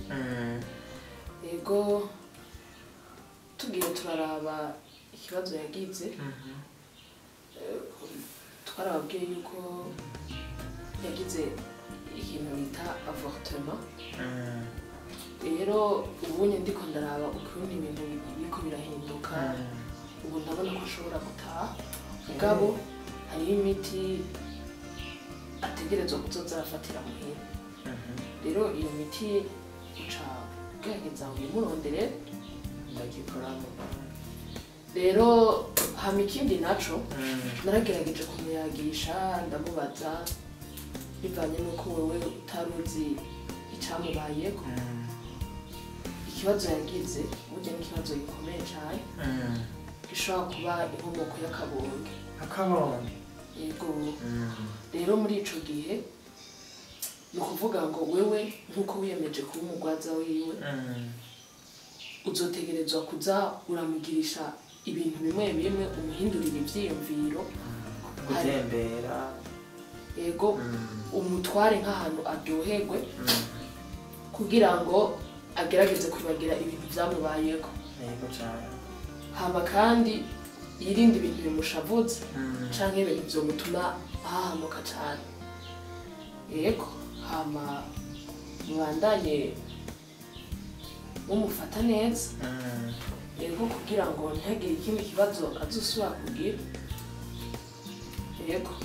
ego tugiye turaraba ikibazo yagize Eh, twarababwiye yuko yagize ikintu bita avortement rero ubunye ndiko ndaraba ukuntu ibintu biriko birahinduka ubu ndabona ko ashobora gutaha mugabo hariho imiti ategerezwa kuzoza arafatira muhira rero iyo miti uca ugerageza uyimurondere
ndagikoramo
rero hama ikindi naco naragerageje kumuyagisha ndamubaza bivanye n'uko wewe utari uzi icamubayeko ikibazo yagize burya n'ikibazo gikomeye cane gishobora kuba inkomoko y'akabonge
akabonge
yego rero muri ico gihe ni ukuvuga ngo wewe nk'uko wiyemeje kuba umugwaza wiwe uzotegerezwa kuza uramugirisha ibintu bimwe bimwe umuhindurira ivyiyumviro
gutembera
yego umutware nk'ahantu aryoherwe kugira ngo agerageze kwibagira ibintu vyamubayeko
yego cane
hama kandi yirinde ibintu bimushavuze canke ibintu vyomutuma ahahamuka cane yego hama mubandanye mumufata neza yego kugira ngo ntihagire ikindi kibazo azosubira kugira yego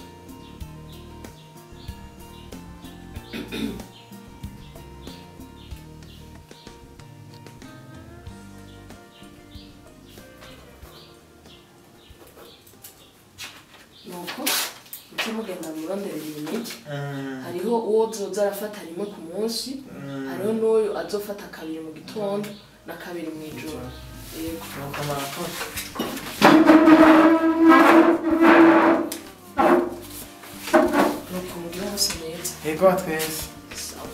nuko muce mugenda muronderera iyi miti hariho uwo zoza arafata rimwe ku munsi hariho n'uyu azofata kabiri mu gitondo na kabiri mu ijoro yego
nuko murakoze
nuko mugire umunsi mwiza
yego twese
sawa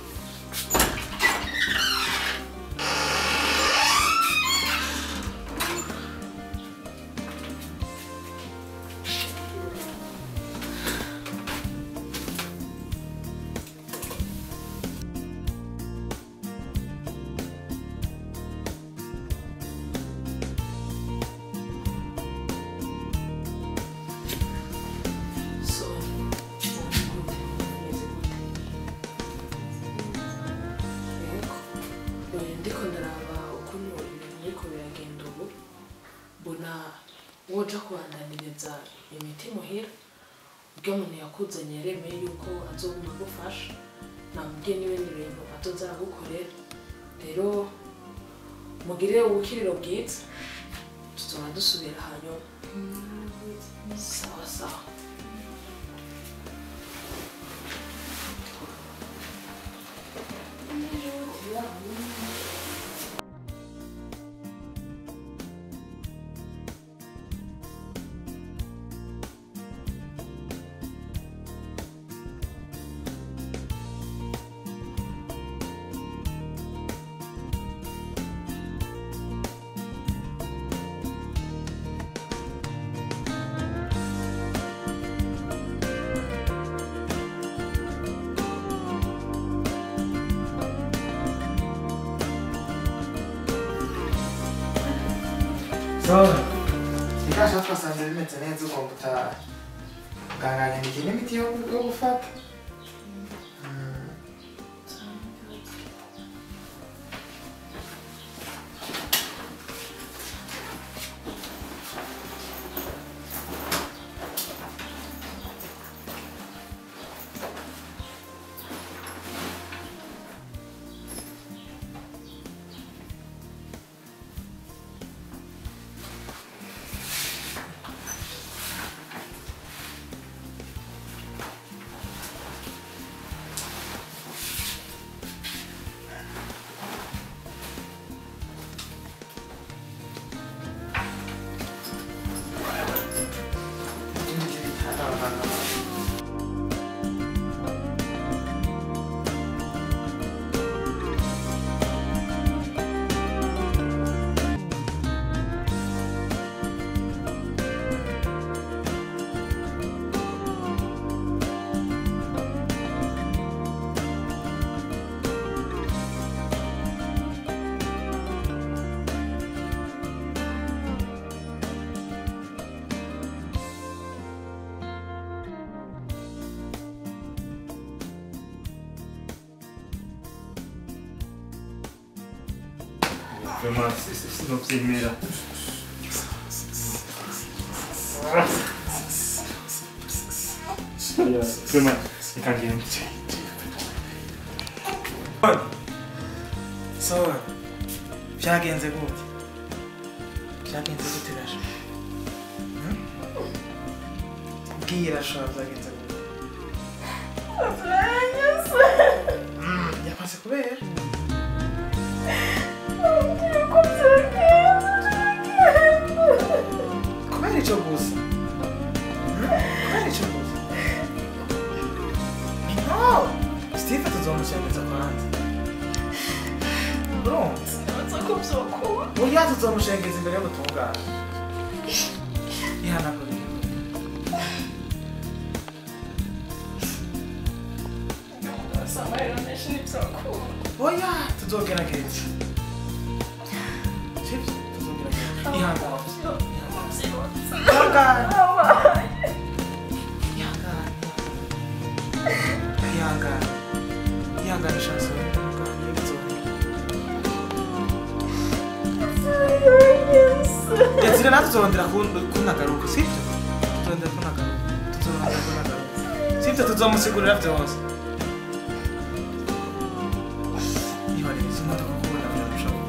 so yego Eh, ndiko ndaraba ukuntu ibintu biriko biragenda ubu mbona woja kubandaniriza imiti muhira ubwo umuntu yakuzanye yaremeye yuko azoguma agufasha namubwiye n'ibindi bintu azoza aragukorera rero mugire ubukiriro bwiza tuzoba dusubira hanyuma sawa sawa
so ikasha twasanze bimeze neza ugomba utaha muganga yanyandikiye n'imiti yo yo gufata Mm.
Vraiment, sinobyemera Oya, vraiment, reka ngende
so byagenze gute byagenze gute rasha Hmm? bwira sha byagenze gute Mm, yamaze kubera kubera icyo gusa Hmm? kubera icyo gusa no steve tuzomushengeza kwanza urumva oya tuzomushengeza imbere y'ubutungane ihanagura oya tuzogerageza sibyo tuzogerageza ihangane ihangane ihangane ihangane ihangane shanso ihangane bizohera Desire natwe tuzongera kun- kunagaruka sibyo tuzongera kunagaruka tuzongera kunagaruka sibyo tuzomusigurira byose ihorere izi modoka kubona birarushaho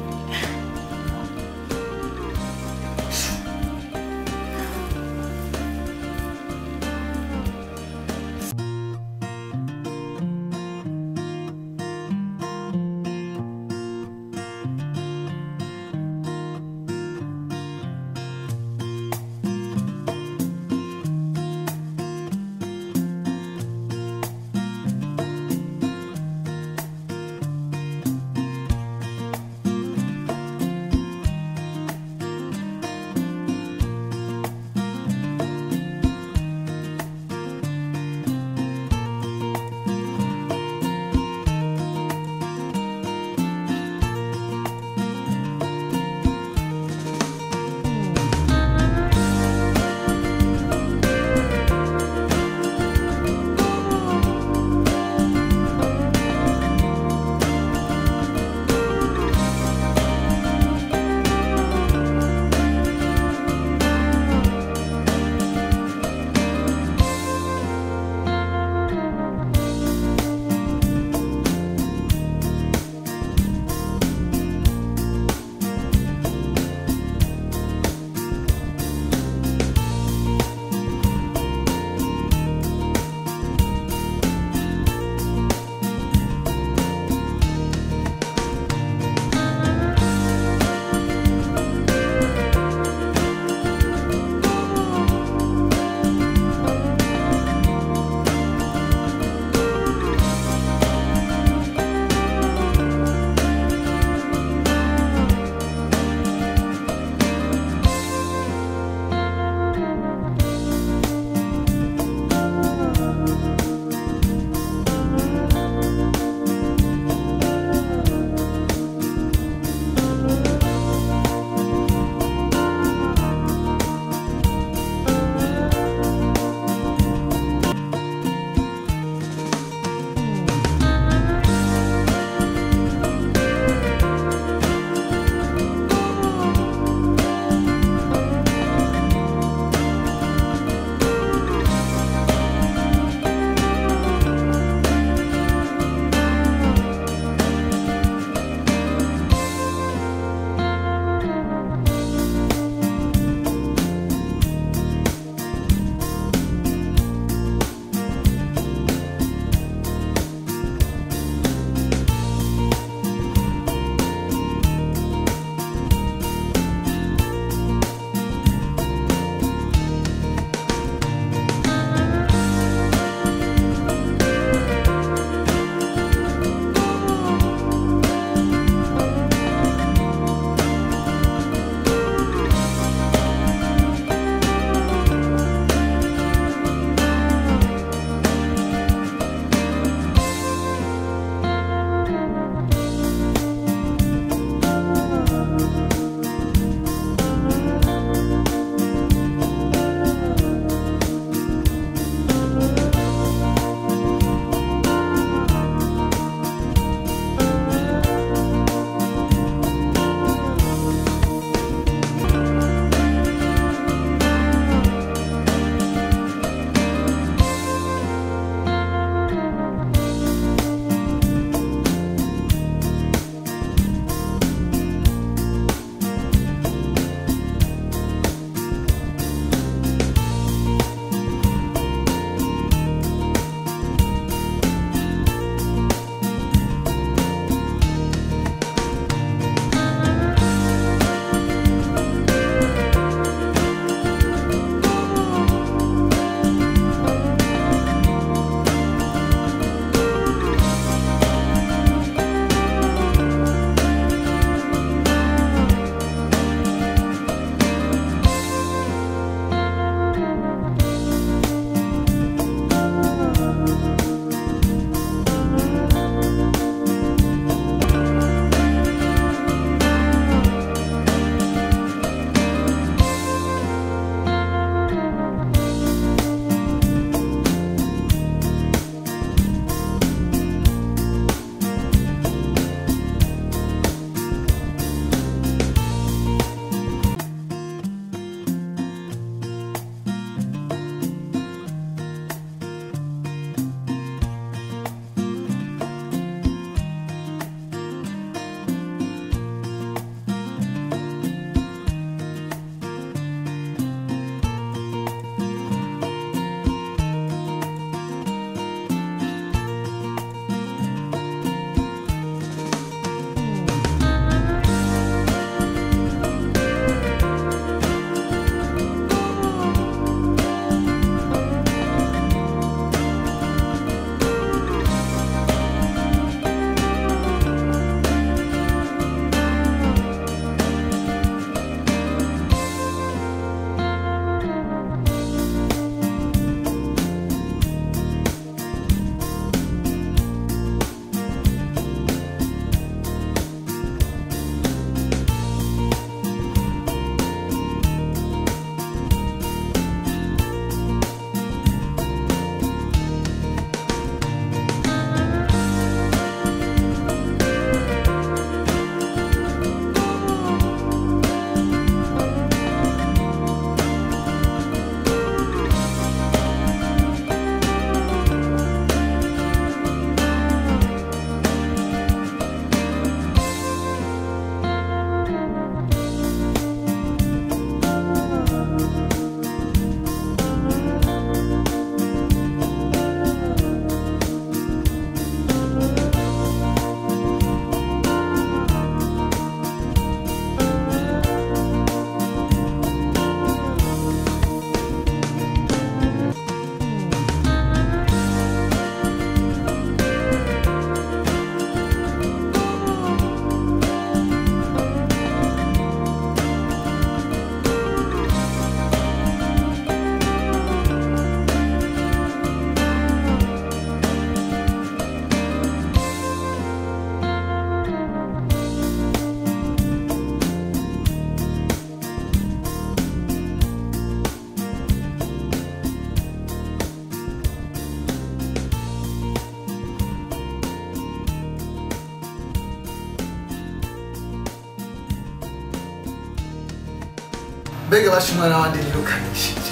mbega bashimwa n'abandi nirukanishije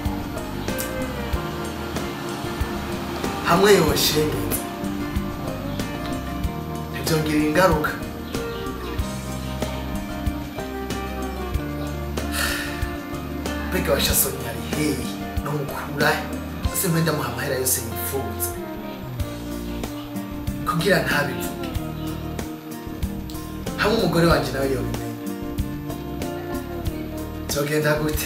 hamwe yoshengeza ntibyongera ingaruka mbega bashasoni ari hehe no mukurahe ese mpe ndamuha amahera yose yifuza kugira ntabivuge hamwe umugore wanjye nawe yobimenya byogenda gute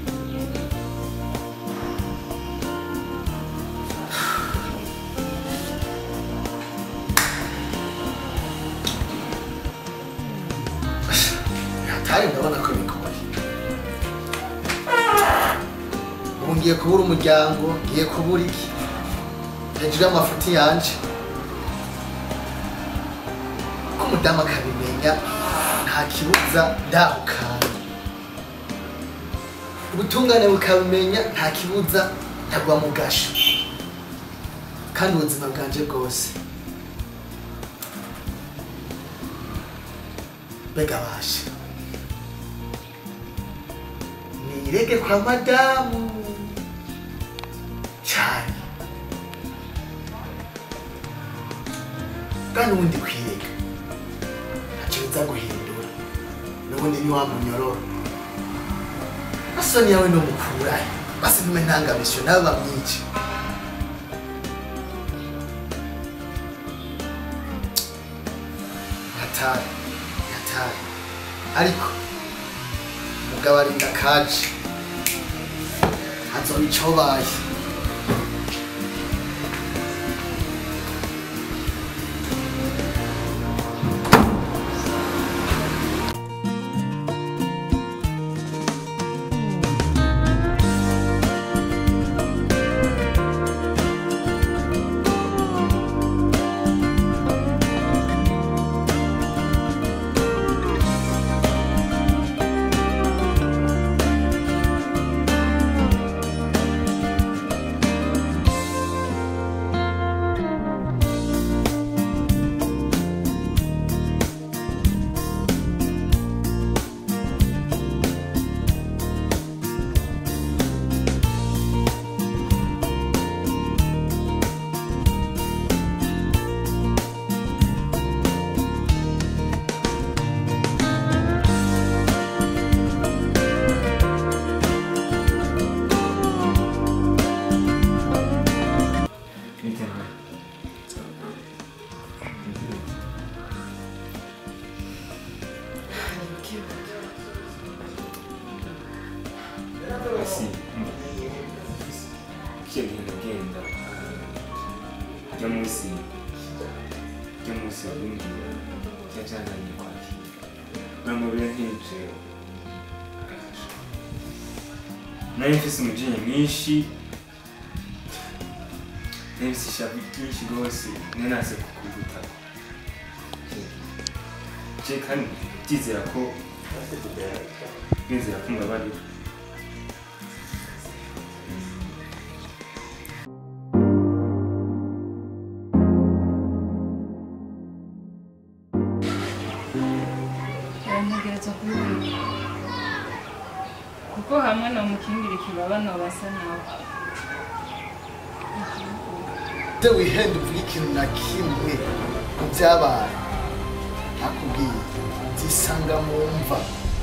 hatari ndabona ko bigoye ubu ngiye kubura umuryango ngiye kubura iki hejuru y'amafuti yanje ko umudamu akabimenya nta kibuza ndahukana ubutungane bukabimenya nta kibuza ntagwa mu gasho kandi ubuzima bwanje bwose mbega basha nirege kwa madamu cyane kandi ubundi kwirega ntacyo biza guhindura n'ubundi ni wa munyororo asoni yawe no mukurahe basi ntume ntangamisyo nawe bamwice hatari hatari ariko umugabo arinda kaje hazoba icobaye
Assim, que lindo genda. Ryo munsi ryo munsi w'ingira ryajyananye kwakira uramubira nk'ibyo nari mfise umujinya mwinshi nari mfise ishavu ryinshi rwose nari naze kukuguta je kandi ndizera ko ndizera ko mbabarira
barantegereza kubibika kuko hamwe nomukingira ikibaba nobasa nawe
de wihenda uvuga ikintu na kimwe mu byabaye nakubwiye byisanga mu mva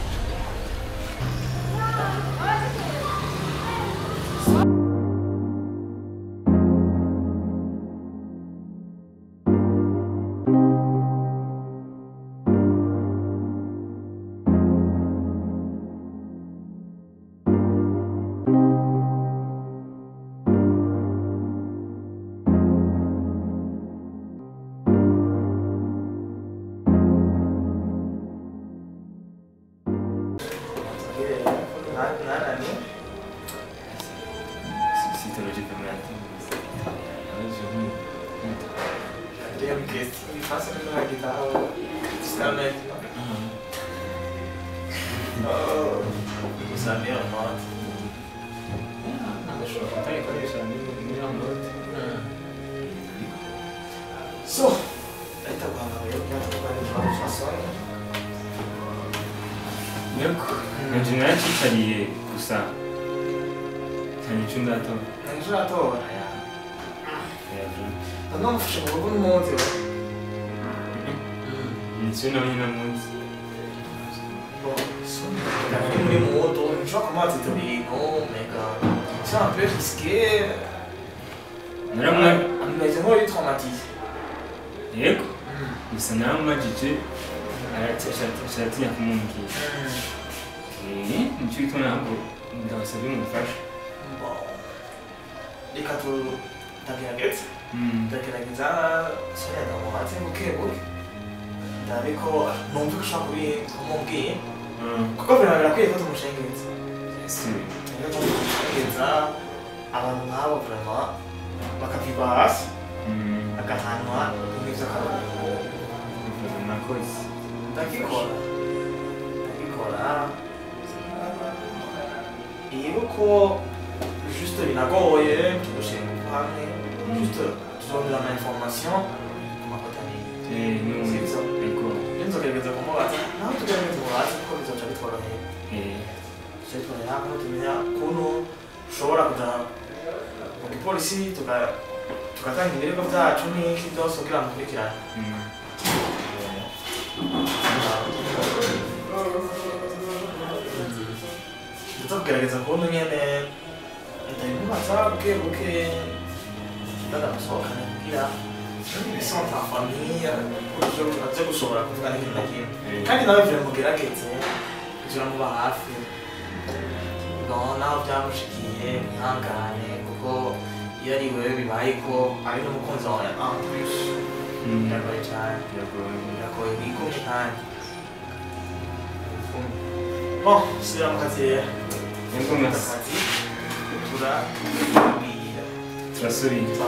Si te lo dico per me,
Abbiamo chiesto di fare una chitarra fisicamente. Oh, questa è la mia morte. So, aspetta guarda, io chiamo qua di fare la storia.
yego nanje naracicariye gusa cyane ico ndatora
ejo uratora ndamufashe mu rugo n'umunsi we
nico nawe nyine munsi
Nari muri moto, nshobora kumaza ibyo bintu, mega. C'est un peu risqué.
naramwa
Ameze nk'uri traumatisé.
yego gusa naramubajije aratinya kumubwira Eh, nico gituma ntabwo ndabasabye umufasha
Reka tu ndagerageza. Ndagerageza soya ndamuhatse buke buke. Ndabe ko numva ko ushobora kubi kumubwira. Kuko vraiment birakwiye ko tumushengeza. Rero tumushengeza abantu nk'abo vraiment bakavirwa hasi bagahanwa n'ibyo akarorero.
nakoze
ndabikora ndabikora iyo uko juste binagoye tugushinga hamwe juste tuzongera ama information ku mafoto
Eh,
abiri
n'ubu
sibyo
ariko
iyo nzogerageza kumubaza nawe tugerageza umubaze kuko bizoca bitworoheye
eh,
bizoca bitworohera kuko tumenya ukuntu ushobora kuja mu gipolisi tuga- tugatanga ibirego byacu n'iki byose kugira ngo ukurikirane
mm.
ndetse kugerageza kubona nyene ndabimubaza buke buke ndagamusohokana kugira isonta famiye uburyo aze gushobora kuvuga n'ikintu na kimwe kandi nawe vire mugerageze kugira muba hafi no naho byamushikiye mwihangane kuko iyo ari wewe bibaye ko ari n'umukunzi wawe en plus biragoye cyane biragoye wigumye kandi bon subira mu kazi rero
Yego, merci.
akazi turabwira
turasubira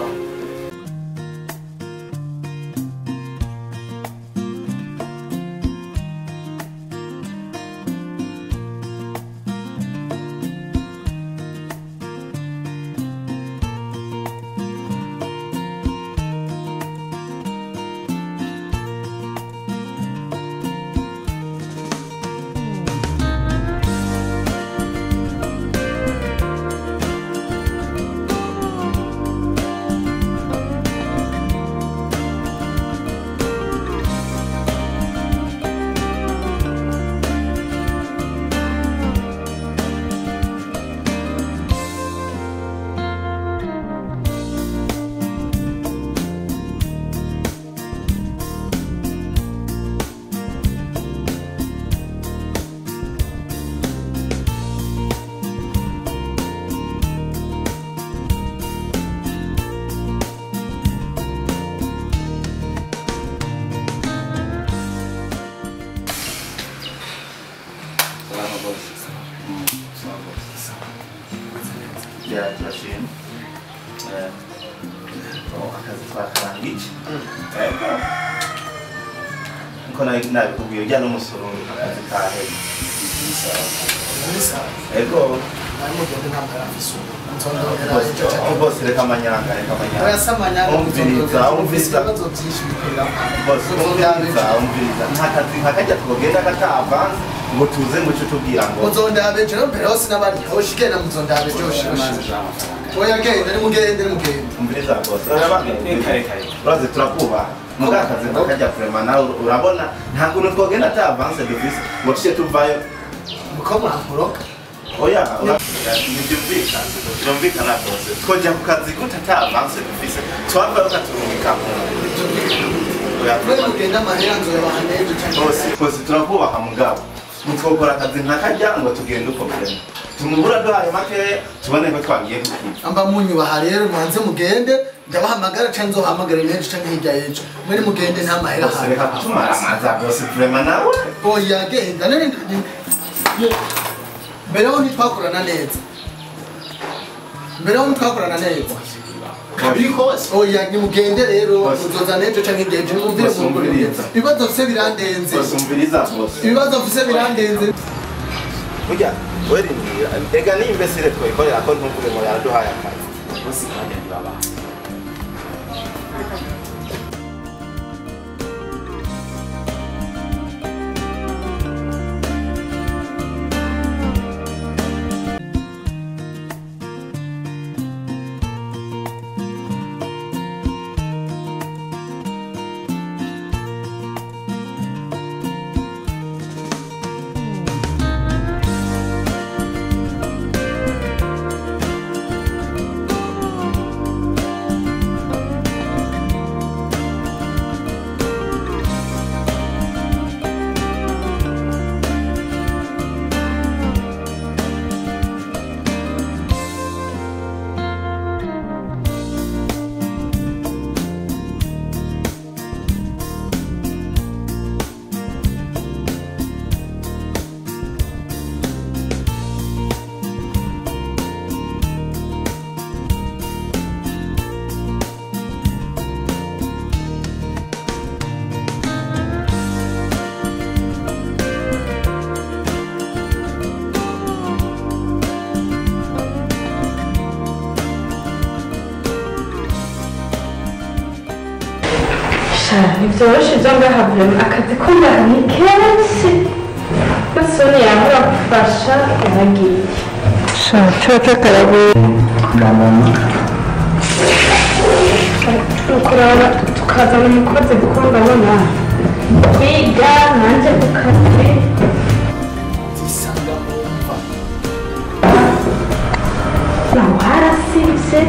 Salama bose. Salama bose. Ya, turashima. Eh, oh, akazi twakarangije. Ego. Nko nari nabikubwiye ujya n'umusoro akazi kahera. Ego. Bose- bose reka amanyanga reka amanyanga umviriza umviriza bose umviriza umviriza nta kazi nkakajya twogenda katavanze ngo tuze ngo uce tubwira ngo
muzondabe jewe mbere hose n'abari hoshi genda muzondabe joshi oya genda nimugende nimugende
umviriza bose uraze turakubaha muga akazi nkakajya kurema nawe urabona nta kuntu twogenda atavanse dufise ngo tuce tuvayo
muko mwankoroka
oya ntibyumvikana byumvikana rwose twojya ku kazi gute atavanse dufise twavayo katurungika mu
mwe mugende amahera nzoyabaha nejo
bose bose turakubaha mugabo mutwokora akazi nkakajya ngo tugende uko byema tumubura duhaye makeya tubone ko twagiye kukica
amba munyubaha rero mwanze mugende ndabahamagara canke nzohamagara nejo canke hirya y'ejo mwe nimugende nta mahera
bose reka kutumara amaza bose vrema nawe
oya genda none mbere ho ntitwakorana neza mbere ho ntitwakorana neza kabiri kose oya nimugende rero muzoza nejo canke hirya y'ejo nimumvire
Bose
mu
umviriza.
ibibazo mfise birandenze
bose umviriza bose
ibibazo mfise birandenze
burya werindira ega ni imbesire twayikorera ko ntuvuge ngo yaraduhaye akazi bose kandi ntibabaha
sha ntibyoroshye ibyo ngaha vrema akazi ko ngaha ni kenshi nasoni yamura gufasha yaragiye sha coco karagoye ukuraba tukazana umukozi kuko ndabona kwiga nanjye ku kazi naho harasibye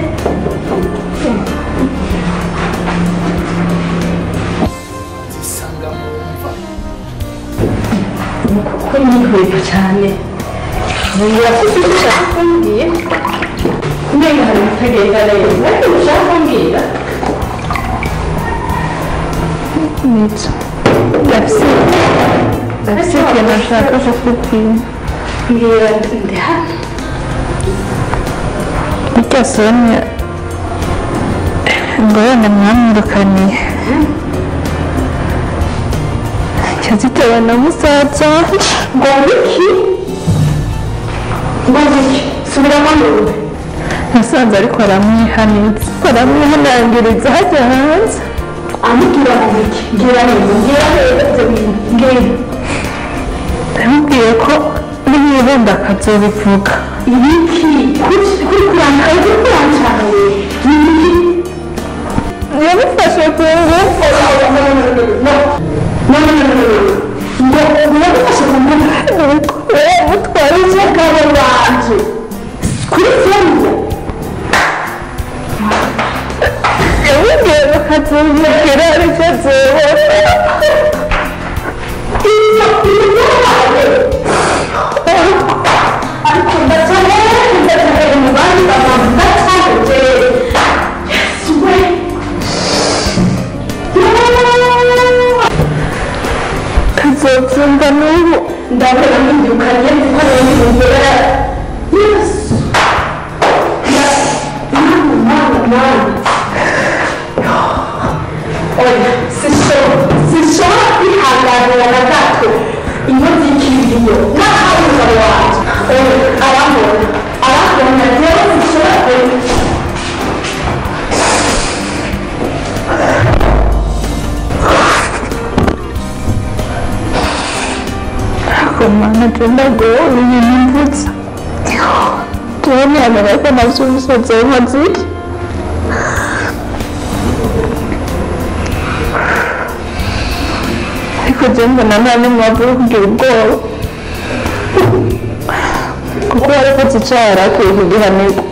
kuko nihurira cyane birafite icyo ushaka kumbwira mbega hari ibitagenda neza ariko ushaka kumbwira
Nibyo. Ndafise ndafise ikintu nshaka kukubwira.
mbwira ndi hano
Burya Sonia ngo wenda mwamwirukaniye. Yazitewe na musaza wanje.
ngo wiki ngo wiki subiramo numve
Nasanze ariko aramwihaniza. Aramwihanangiriza hajya hanze.
amubwira ngo wiki mbwira neza mbwira neza ibyo bintu mbwira
Yamubwiye ko nibibunda akazobivuga.
ibiki kuri kuri kurangara kuri kurangara we ibiki
Yamufashe ku ngufu.
ngo yagufashe ku ngufu
Yamutwaye
umugabo wanje kuri fone
yamubwiye ngo akazomubwira aricyo azobona.
ibyo bibaye ariko ndacyane ndacyane mu bandi bantu ndacyane yesu we
Kazobyumva n'ubu.
ndabona mpindukanye kuko rero imbere yesu mwana mwana mwana oya sinshobora sinshobora kwihanganira na gato inkozi y'ikiriyo n'aho umugabo wanjye oya arambona arambona rero sinshobora kuba
Ariko mana je ndagowe ibintu mvutse. Jewe ntiyamenya ko navyo umusaza w'inkozi iki. Ariko je mbona nta n'umwavu wo kugira ubwoba. Kuko yarikoze icaha yari akwiye kugihanirwa.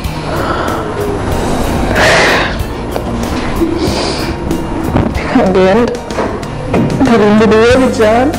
Nkagenda nkarindira iyo bijana.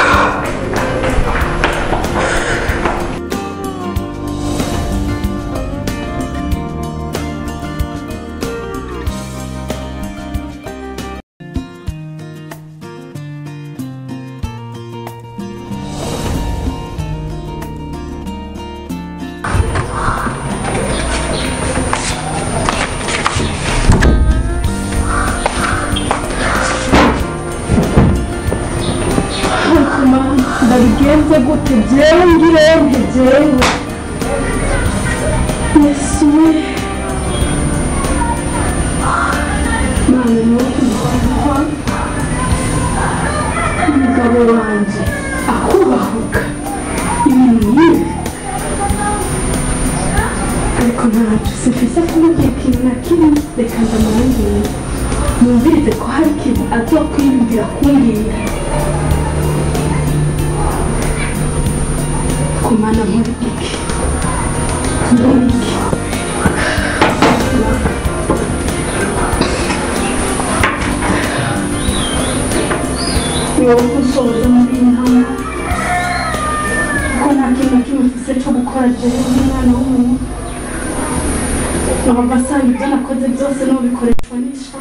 ndabigenze gute jewe ngirente jewe yesu we mana nokumva umugabo wanje akubahuka ibintu nk'ibi ariko ntacu sifise kumubwira ikintu na kimwe reka ndamurangire numvirize ko hari ikintu azokwiyumvira kumbwira kumana muri iki muri iki ni wowe usohoza muri iyi ntama kuko nta kintu na kimwe mfise cyo gukora jewe nk'umwana w'umuntu nkaba asanga ibyo nakoze byose n'ubikoreshwa n'isha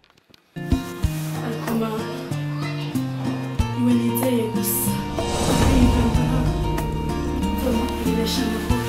ariko mana iwe nizeye gusa kwiyumva Bileşen yapar.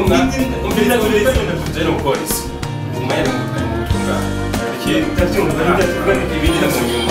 umviriza umviriza ndakuze no polisi umwanya mu butungane ndabyumva ndabyumva ibindi mu nyuma